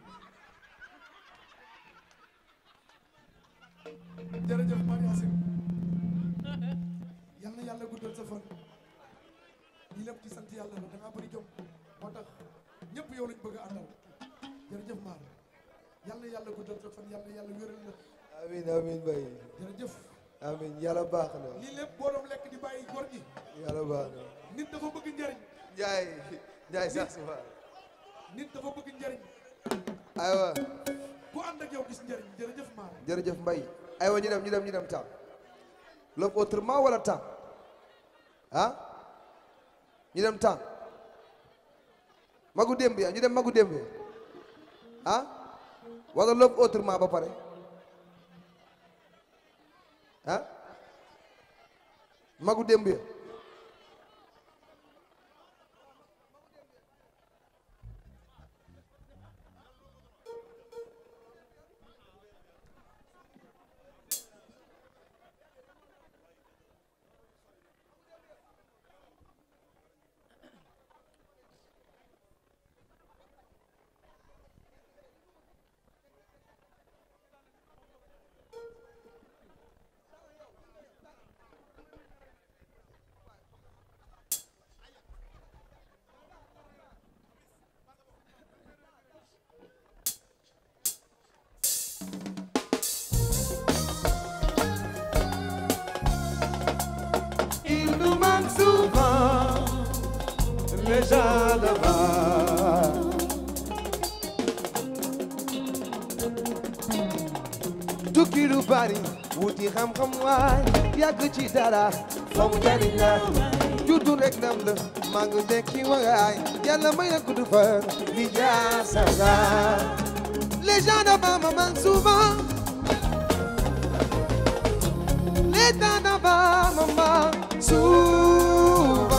jërëjëf Mariasine yal na yàlla guddal sa fan lii lépp ci sant yàlla la da ngaa bëri jom moo tax ñëpp yow lañ bëgg a àndal jërëjëf Mar yal na yàlla guddal sa fan yal na yàlla wéral la amiin amiin bay jërëjëf amiin yàlla baax na lii lépp boo doon lekk di bàyyi góor gi yàlla baax na nit dafa bëgg njariñ Njaay Njaay sax si fa nit dafa bëgg njariñ aywa ku ànd ak yow gis njariñ jërëjëf Mar jërëjëf Mbay aywa ñu dem ñu dem ñu dem temps love autrement wala temps ah ñu dem temps magu démb ya ñu dem magu démb ya ah wala love autrement ba pare ah magu démb ya Il nous manque souvent les gens là-bas. tukki lu bari wuti xam-xam waay yàgg ci dara fa mu jariñ la juddu rek nam la maa ngi dekki waay yàlla may na gudd fan li jaasa la les gens là-bas me manquent souvent les temps là-bas me manquent souvent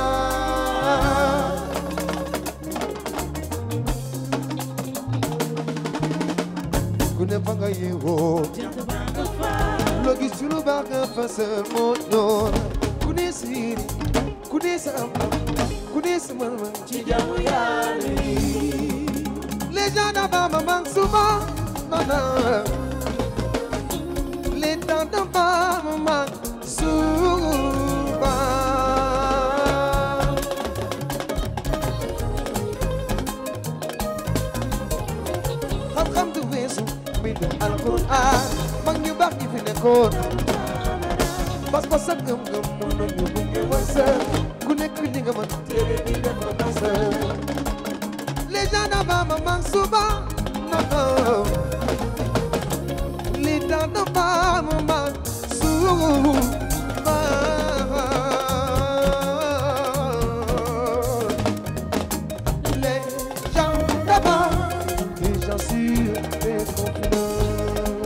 ku ne fa nga yeewoo loo gis ci lu baax nga fasal moo ñor ku ne siiri ku ne sa am ku ne sa mën-mën ci jaamu Yàlla yi les gens là-bas me manquent souvent non non les temps là-bas me manquent souvent xam-xam du weesu mbindum alquran mag ñu baax ñi fi nekkoon pas-pas ak ngëm-ngëm mun nañu gunge wërsëg ku nekk li nga mën téere bi def ko nasa les gens d'avant me manquent souvent non non les temps d'avant me manquent souvent les gens d'avant les gens sûrs et confiants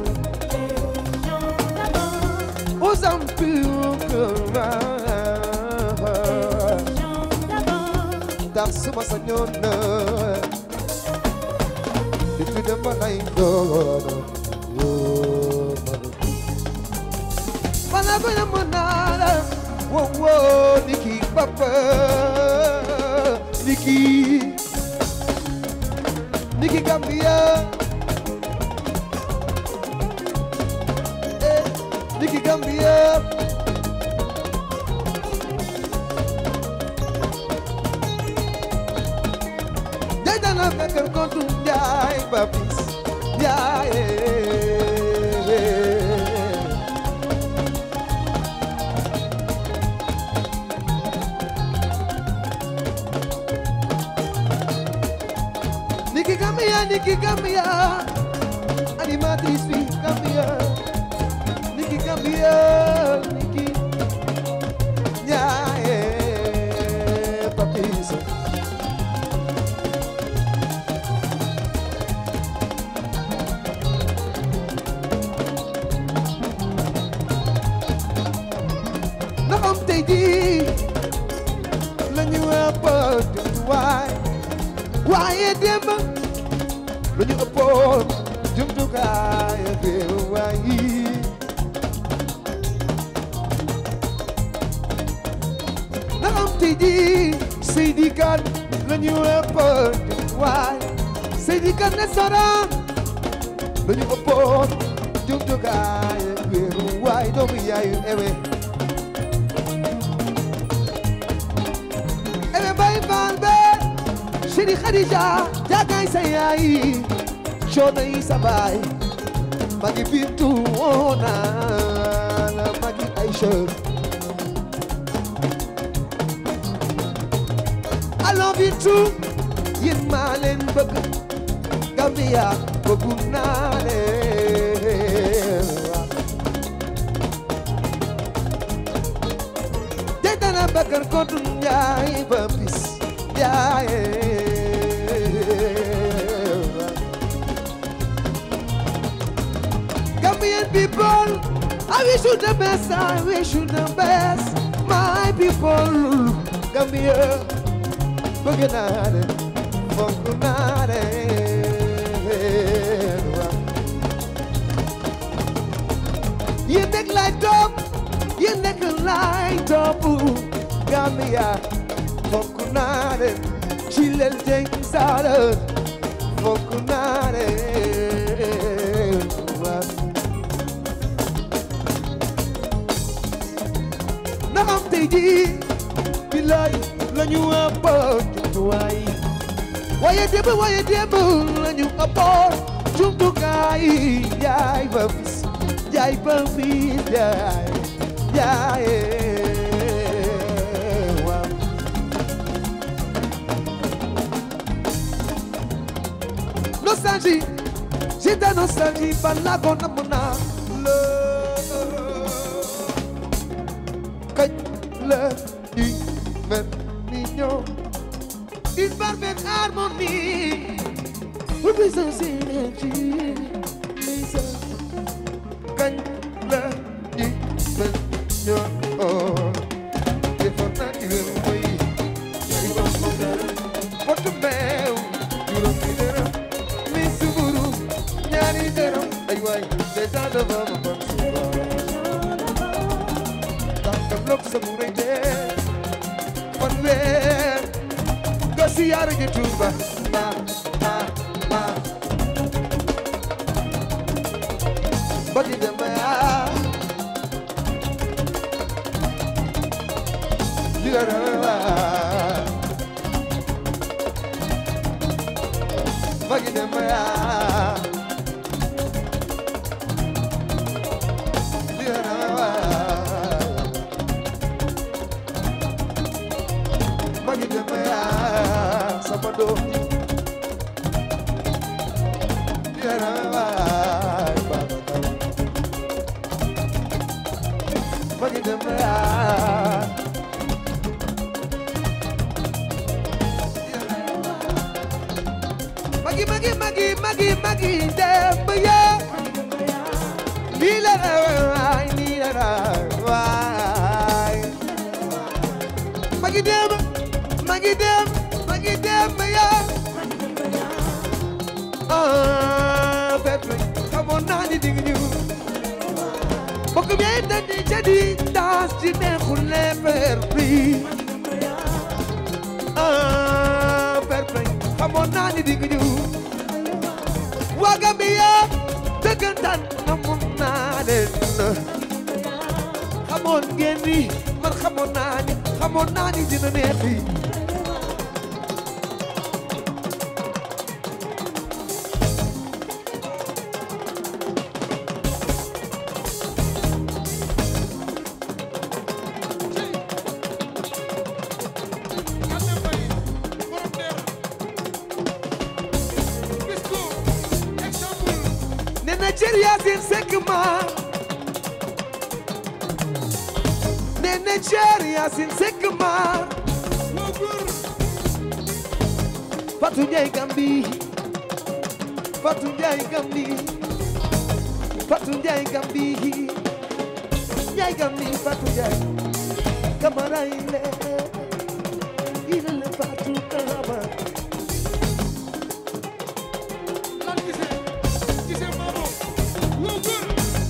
aux hommes purs que ta suma sañoon na depuis dama lay doon woo mana ko na manala wo wo niki papa niki niki Gambia eh niki Gambia Jadana mekar kontu njaay babis njaay Niki Gambia, Niki Gambia, animatrice fi Gambia, Niki Gambia, Niki Njaay babis na am tey jii la ñu ëppoon jumtuwaay waaye démb la ñu ëppoon jumtukaay réewaay yi na am tey jii Seydi Kan la ñu ëppoon jumtuwaay Seydi Kan ne saraan la ñu ëppoon jumtukaay réewaay doomu yaayu ewe Ebe bay faal be Chéri Khadija jagay sa yaay Coono yi sa baay Magi Bintu woona la Magi Aïcha Alors Bintu yéen maa leen bëgg Gambia bëggu naa leen te dana bakar kontu njaay ba bis njaay Gambian people I wish you the best I wish you the best my people Gambia bëgg naa leen fonk naa leen yéen nekk lay topp yéen nekk lay topp Gambia fonk naa leen ci leen jeng saara fonk naa leen na am tey jii bilaay la ñu ëppoon jumtuwaay waaye démb waaye démb la ñu ëppoon jumtukaay yaay ba bis yaay ba bis yaay yaay waaw nostalgie j'ai de nostalgie bala ko namm naa la kañ la ñuy mel ni ñoom une parfaite harmonie pour puissance synergie lisa kañ la ñuy mel ñoom defoon naa ci wéru mooy yaay wax ko dara potu meew juróomi dërëm mi suburu ñaari dërëm ay waay déjà dafa ma bon suba tànkam lok sa mu rëy dee fan weer nga siyaare ji Tuuba ma ma ma bagi dama yaa li la rawa bagi dama yaa li la rawa magi dama yaa sama doom yara waay baba magi dama yaa magi magi magi magi magi dem ya ni la waay ni la waay magi dem magi dem magi naa ni dig ñu bokk bi ay dandi jadi daas ci neexul le fer bi ah fer bi xamoon naa ni dig ñu waa Gambia dëggantaan xamoon naa leen xamoon ngeen ni man xamoon naa ni xamoon naa ni dina neexi Gane Mbaye borom deer Bisco exemple ne na cër Yaasin Sekk ma ne na cër Yaasin Sekk ma waa góor Fatou Ndiaye Gambi Fatou Ndiaye Gambi Fatou Ndiaye Gambi Ndiaye Gambi Fatou Ndiaye Kamara ile ile le Fatou Kamara lan gisee gisee maamo waa góor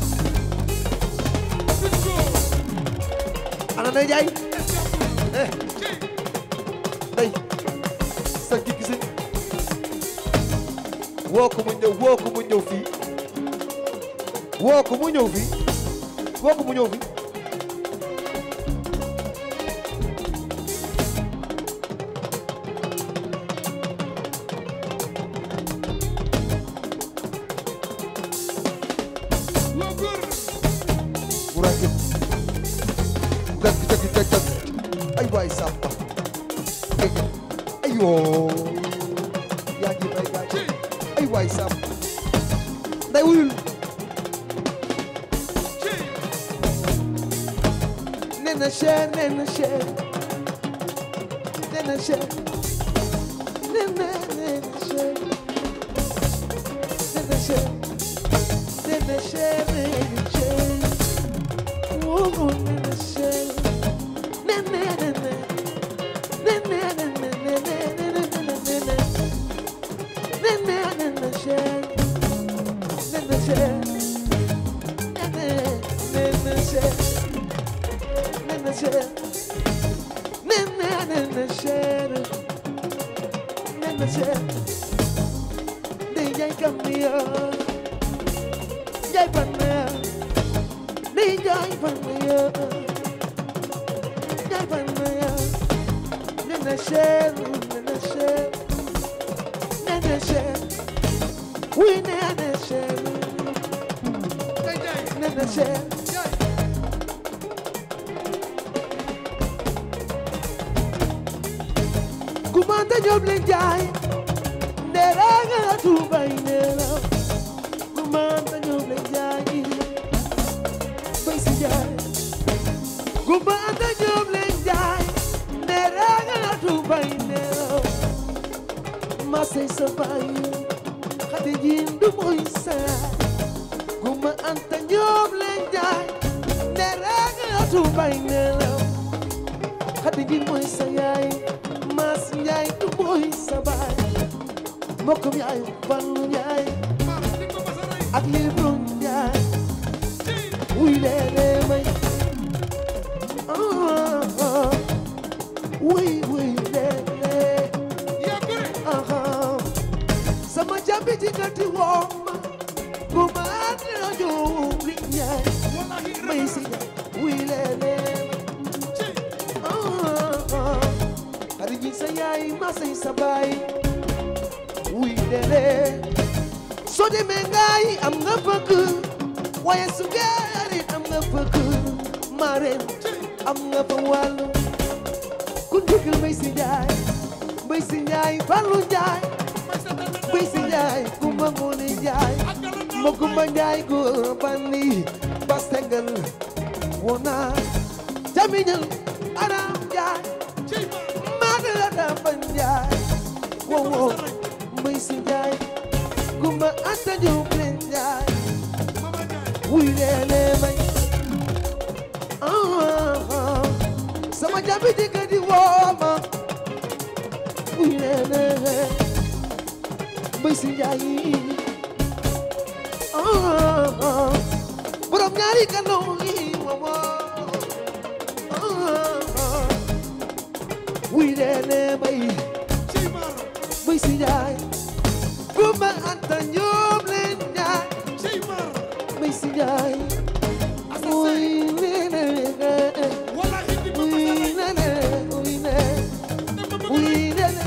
Bisco ana na Ndiaye exemple eh ci day sa gig si woo ko mu ñëw woo ko mu ñëw fii woo ko mu ñëw fii woo ko mu ñëw fii waa góor bu ràññee jag jag jag jag ay waay Samba dégg nga ayoo yaa ngi may gaañ ci ay waay Samba nday wuyul ci nee na cher nee na cher nee na cher nee na nee na cher nee na cher nee na cher nee na cher woo nee na cher nee na nee na nee na nee na nee na nee na nee na nee na nee na cher nee na cher nee na nee na cher Nene cher, nene nene cher, nene cher. De jay kamia, jay panaya, de jay panaya, jay panaya. Nene cher, nene cher, nene cher. Oui nene cher, kay jaay nene cher. jaay Kumanda nyoble jay Neranga na tuba inela Kumanda nyoble jay Baisi jay Kumanda nyoble jay Neranga na tuba inela Masay sabayo Khadi jindu moisa Kuma anta nyoble jay Neranga na tuba inela Khadi jindu moisa yaay Mas Njaay du mooy sa baay mbokkum yaay Fallu Njaay maam di ko masa rey ak Libro Njaay ci wuy leele may ah ah wuy wuy leele yaa gore ah sama jabi ci kati woo ma ku ma dina jow li Njaay wallahi may si Njaay wuy leele ci Hari ji sa yaay ma say sa baay wuy dele soo demee ngaay am nga bëgg waaye su gaarit am nga bëgg mareen am nga fa wàllu ku ndigal mbay si njaay mbay si njaay fallu njaay may sa tànn mbay si njaay kumba ngoone njaay ak galan naa ma kumba njaay góor bandi bastengal wona jamiñal aram njaay ci maam Madara Damba Njaay wow wow mbay si Njaay Kumba Anta Jóob leen Njaay mama jaay wuy leele may ah ah sama jabi jëkkër di wooma wuy leele mbay si Njaay borom ñaari kandoo yi mama wuy leene may cey mar may si njaay gumba anta ñoom leen njaay cey mar may si njaay wuy leene wallahi di ma wuy masala leene wuy leene dama bëgg wuy leene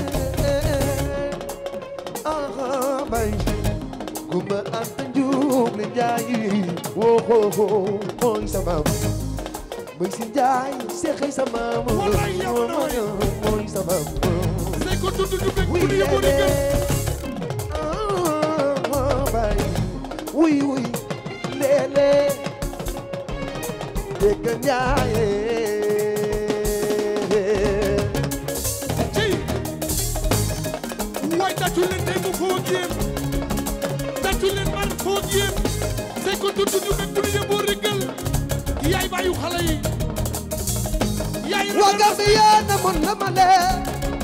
aha may gumba anta ñoom leen njaay woo hoo hoo mooy sama may si njaay seexay sama Wallaay yow na waay. mooy sama say ko tudd ñu bëgg wuy bu ñu yóbbu di leene gën ah bay wuy wuy leene dégg ñaaye cey waay tàccu leen tey mu foo ak yéen tàccu leen man foo ak yéen say ko tudd ñu bëgg bu ñu yóbbu di gën yaay bàyyu xale yi yaay waa Gambia na mon na ma lee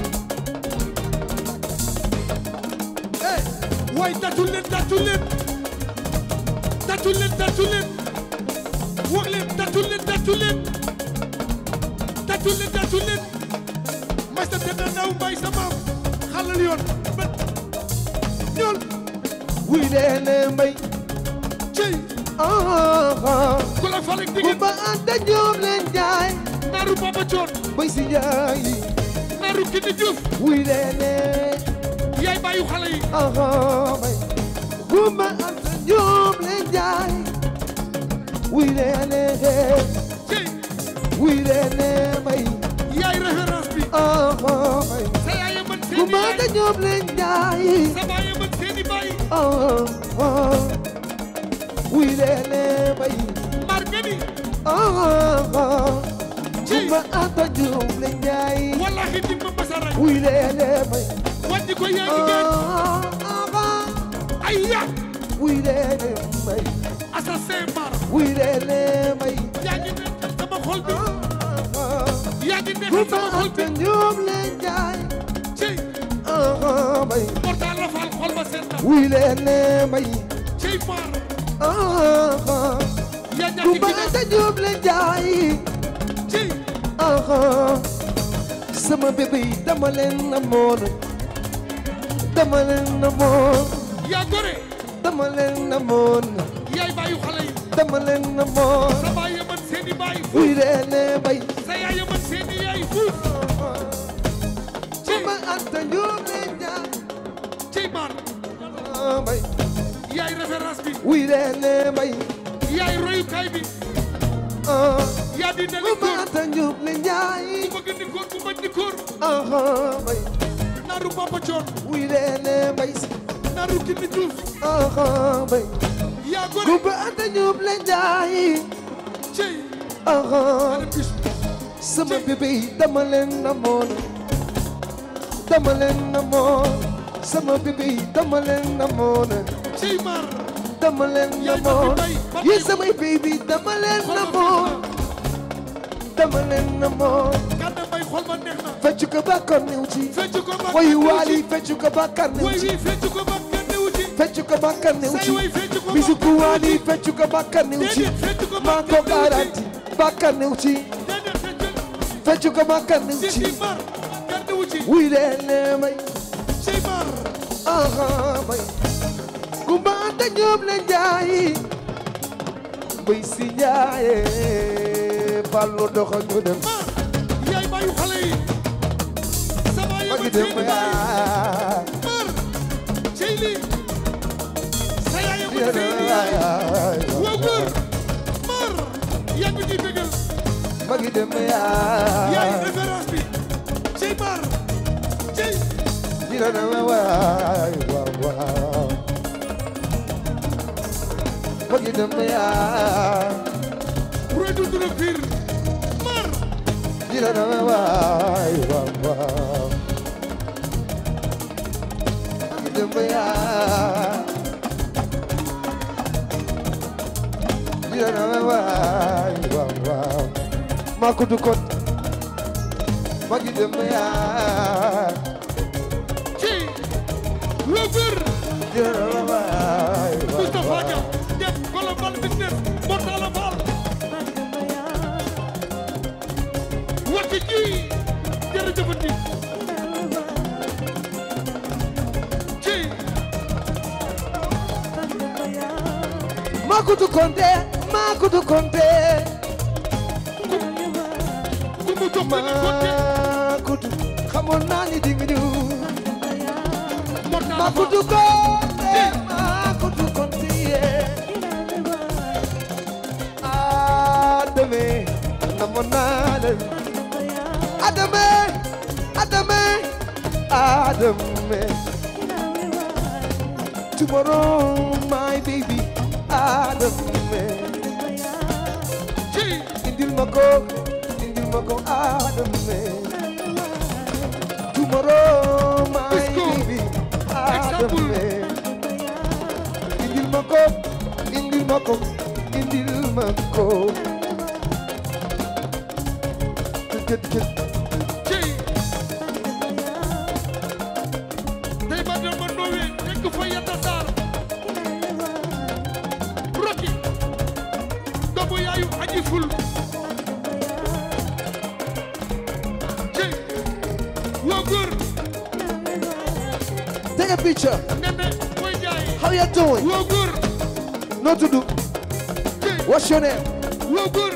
eh waay tàccu leen tàccu leen tàccu leen tàccu leen wax leen tàccu leen tàccu leen tàccu leen tàccu leen may sa te naaw mbay sa maam xalal yoon ba ñool wuy leene mbay cey ah ku la falek bu digeen ba anda ñoom leen jaay naaru Papa Coon bay si jaay naaru Kini Diouf wuy leene yaay bàyyu xale yi ah bay bu ba anda ñoom leen jaay wuy leene cey wuy leene mbay yaay référence bi ah bay sa yaay a mën bu seeni ma da yaay ñoom leen jaay sa baay a mën seeni baay ah ah wuy leene mbay mar gani ah ah Ci. bu ma anda ñoom leen jaay wallahi di ma masa rey wuy leene mbay wàññi ko yaa ngi gën ah ah ay ya wuy leene mbay assassin mar wuy leene mbay yaa ngi nekkal sama xol bi ah ah yaa ngi bu nekkal ma sama xol bi anda ñoom leen jaay cey ah ah mbay portal la faal xol ba seet na wuy leene mbay cey mar ah ah yaa bu ñàkk ma gi ne anda ñoom leen jaay cey aha sama bébé yi dama leen namoon dama leen namoon yaa gore dama leen namoon yaay bàyyu xale yi dama leen namoon sa baay a mën seeni baay wuy leene bay sa yaay a mën seeni yaay fuuf cey ma anta ñoom leen jaay cey mar ah bay yaay référence bi wuy leene bay yaay royukaay bi ah yaa di ne bu ma li anta ñoom leen jaay ku bëgg ni góor ku bañ ni góor aha bay naaru Papa Coon wuy leene bay naaru Kini Diouf aha bay yaa bu gore ma anta ñoom leen jaay cey aha ana bis sama bébé yi dama leen namoon dama leen namoon sama bébé yi dama leen namoon cey mar dama leen Yaay namoon Papi Bay, Papi yi samay bébé dama leen namoon dama leen namoon gàdda bay xol ba neex na fecc ko bàkkaar néew ci fecc ko ba woy waali fecc ko bàkkaar néew way ci wi fecc ko ba kenn newu ci fecc ko bàkkaar néew say ci way fecc ko ba bisuku waali fecc ko bàkkaar néew ci déedéet fecc ko ba maa ko kenn newu garanti bàkkaar néew ci ci déedéet fecc fecc ko bàkkaar néew ci ci ci mar kenn newu ci wuy leen lee may cey mar aha bay kumba anta ñoom la njaayi bay si njaaye ballo doxa ñu dem mar yaay bàyyu xale yi sa baay a magi mën dem seeni baay yaa mar cey li sa yaay a mën seeni yaay waa góor mar yaa ngi ñuy bégal magi dem yaay yaa référence bi cey mar cey dina na waay waaw waaw magi dem yaa roy du dula piir mar dina na waay waaw waaw magi dem yaa dina na waay waaw waaw maa ko du kot magi dem yaa cey waa góor dina na waay waaw Moustapha waaw Dia konte maa kudu konte ku mu jox benn côté maa kudu xamoon naa ni dinga ñëw mot naa maa la kudu konte maa kudu konte yee Adame namoon naa la Adame Adame Adame tomorrow my baby Adame ci indil ma ko indil ma ko Adame tomorrow my Disco. baby Example. Adame indil ma ko indil ma ko indil ma ko jët jët ci tey ba dem ba Ndowe nekk fa Yata Sarr Rocky doomu yaayu aji ful ci waa góor take a picture nene mooy jaay how you doing waa góor no to do ci what's your name waa góor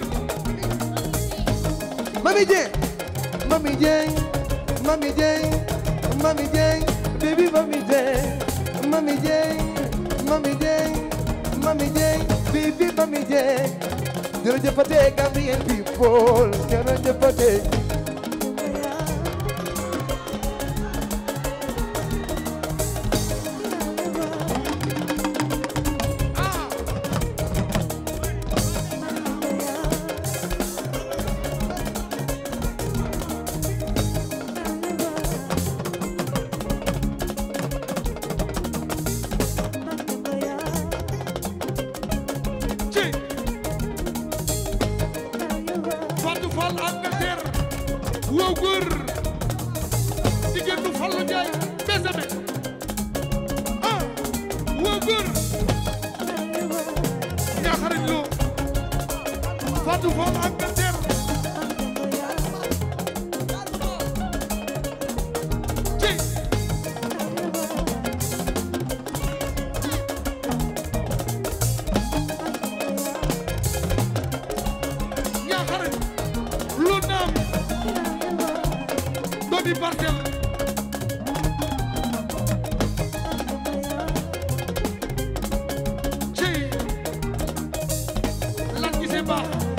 Mami Jeng, Mami Jeng, Mami Jeng, Mami Jeng, baby Mami Jeng, Mami Jeng, Mami Jeng, Mami Jeng, baby Mami Jeng. Jërëjëfate Gambian people, jërëjëfate. ci Fatou Fall Angleterre waa góor jigéen du Fallou Ndiaye besame ah waa góor ñaaxarañ loo Fatou Fall Angleterre ci ñaaxarañ loo naam doomi parcelle ci lan gisee baax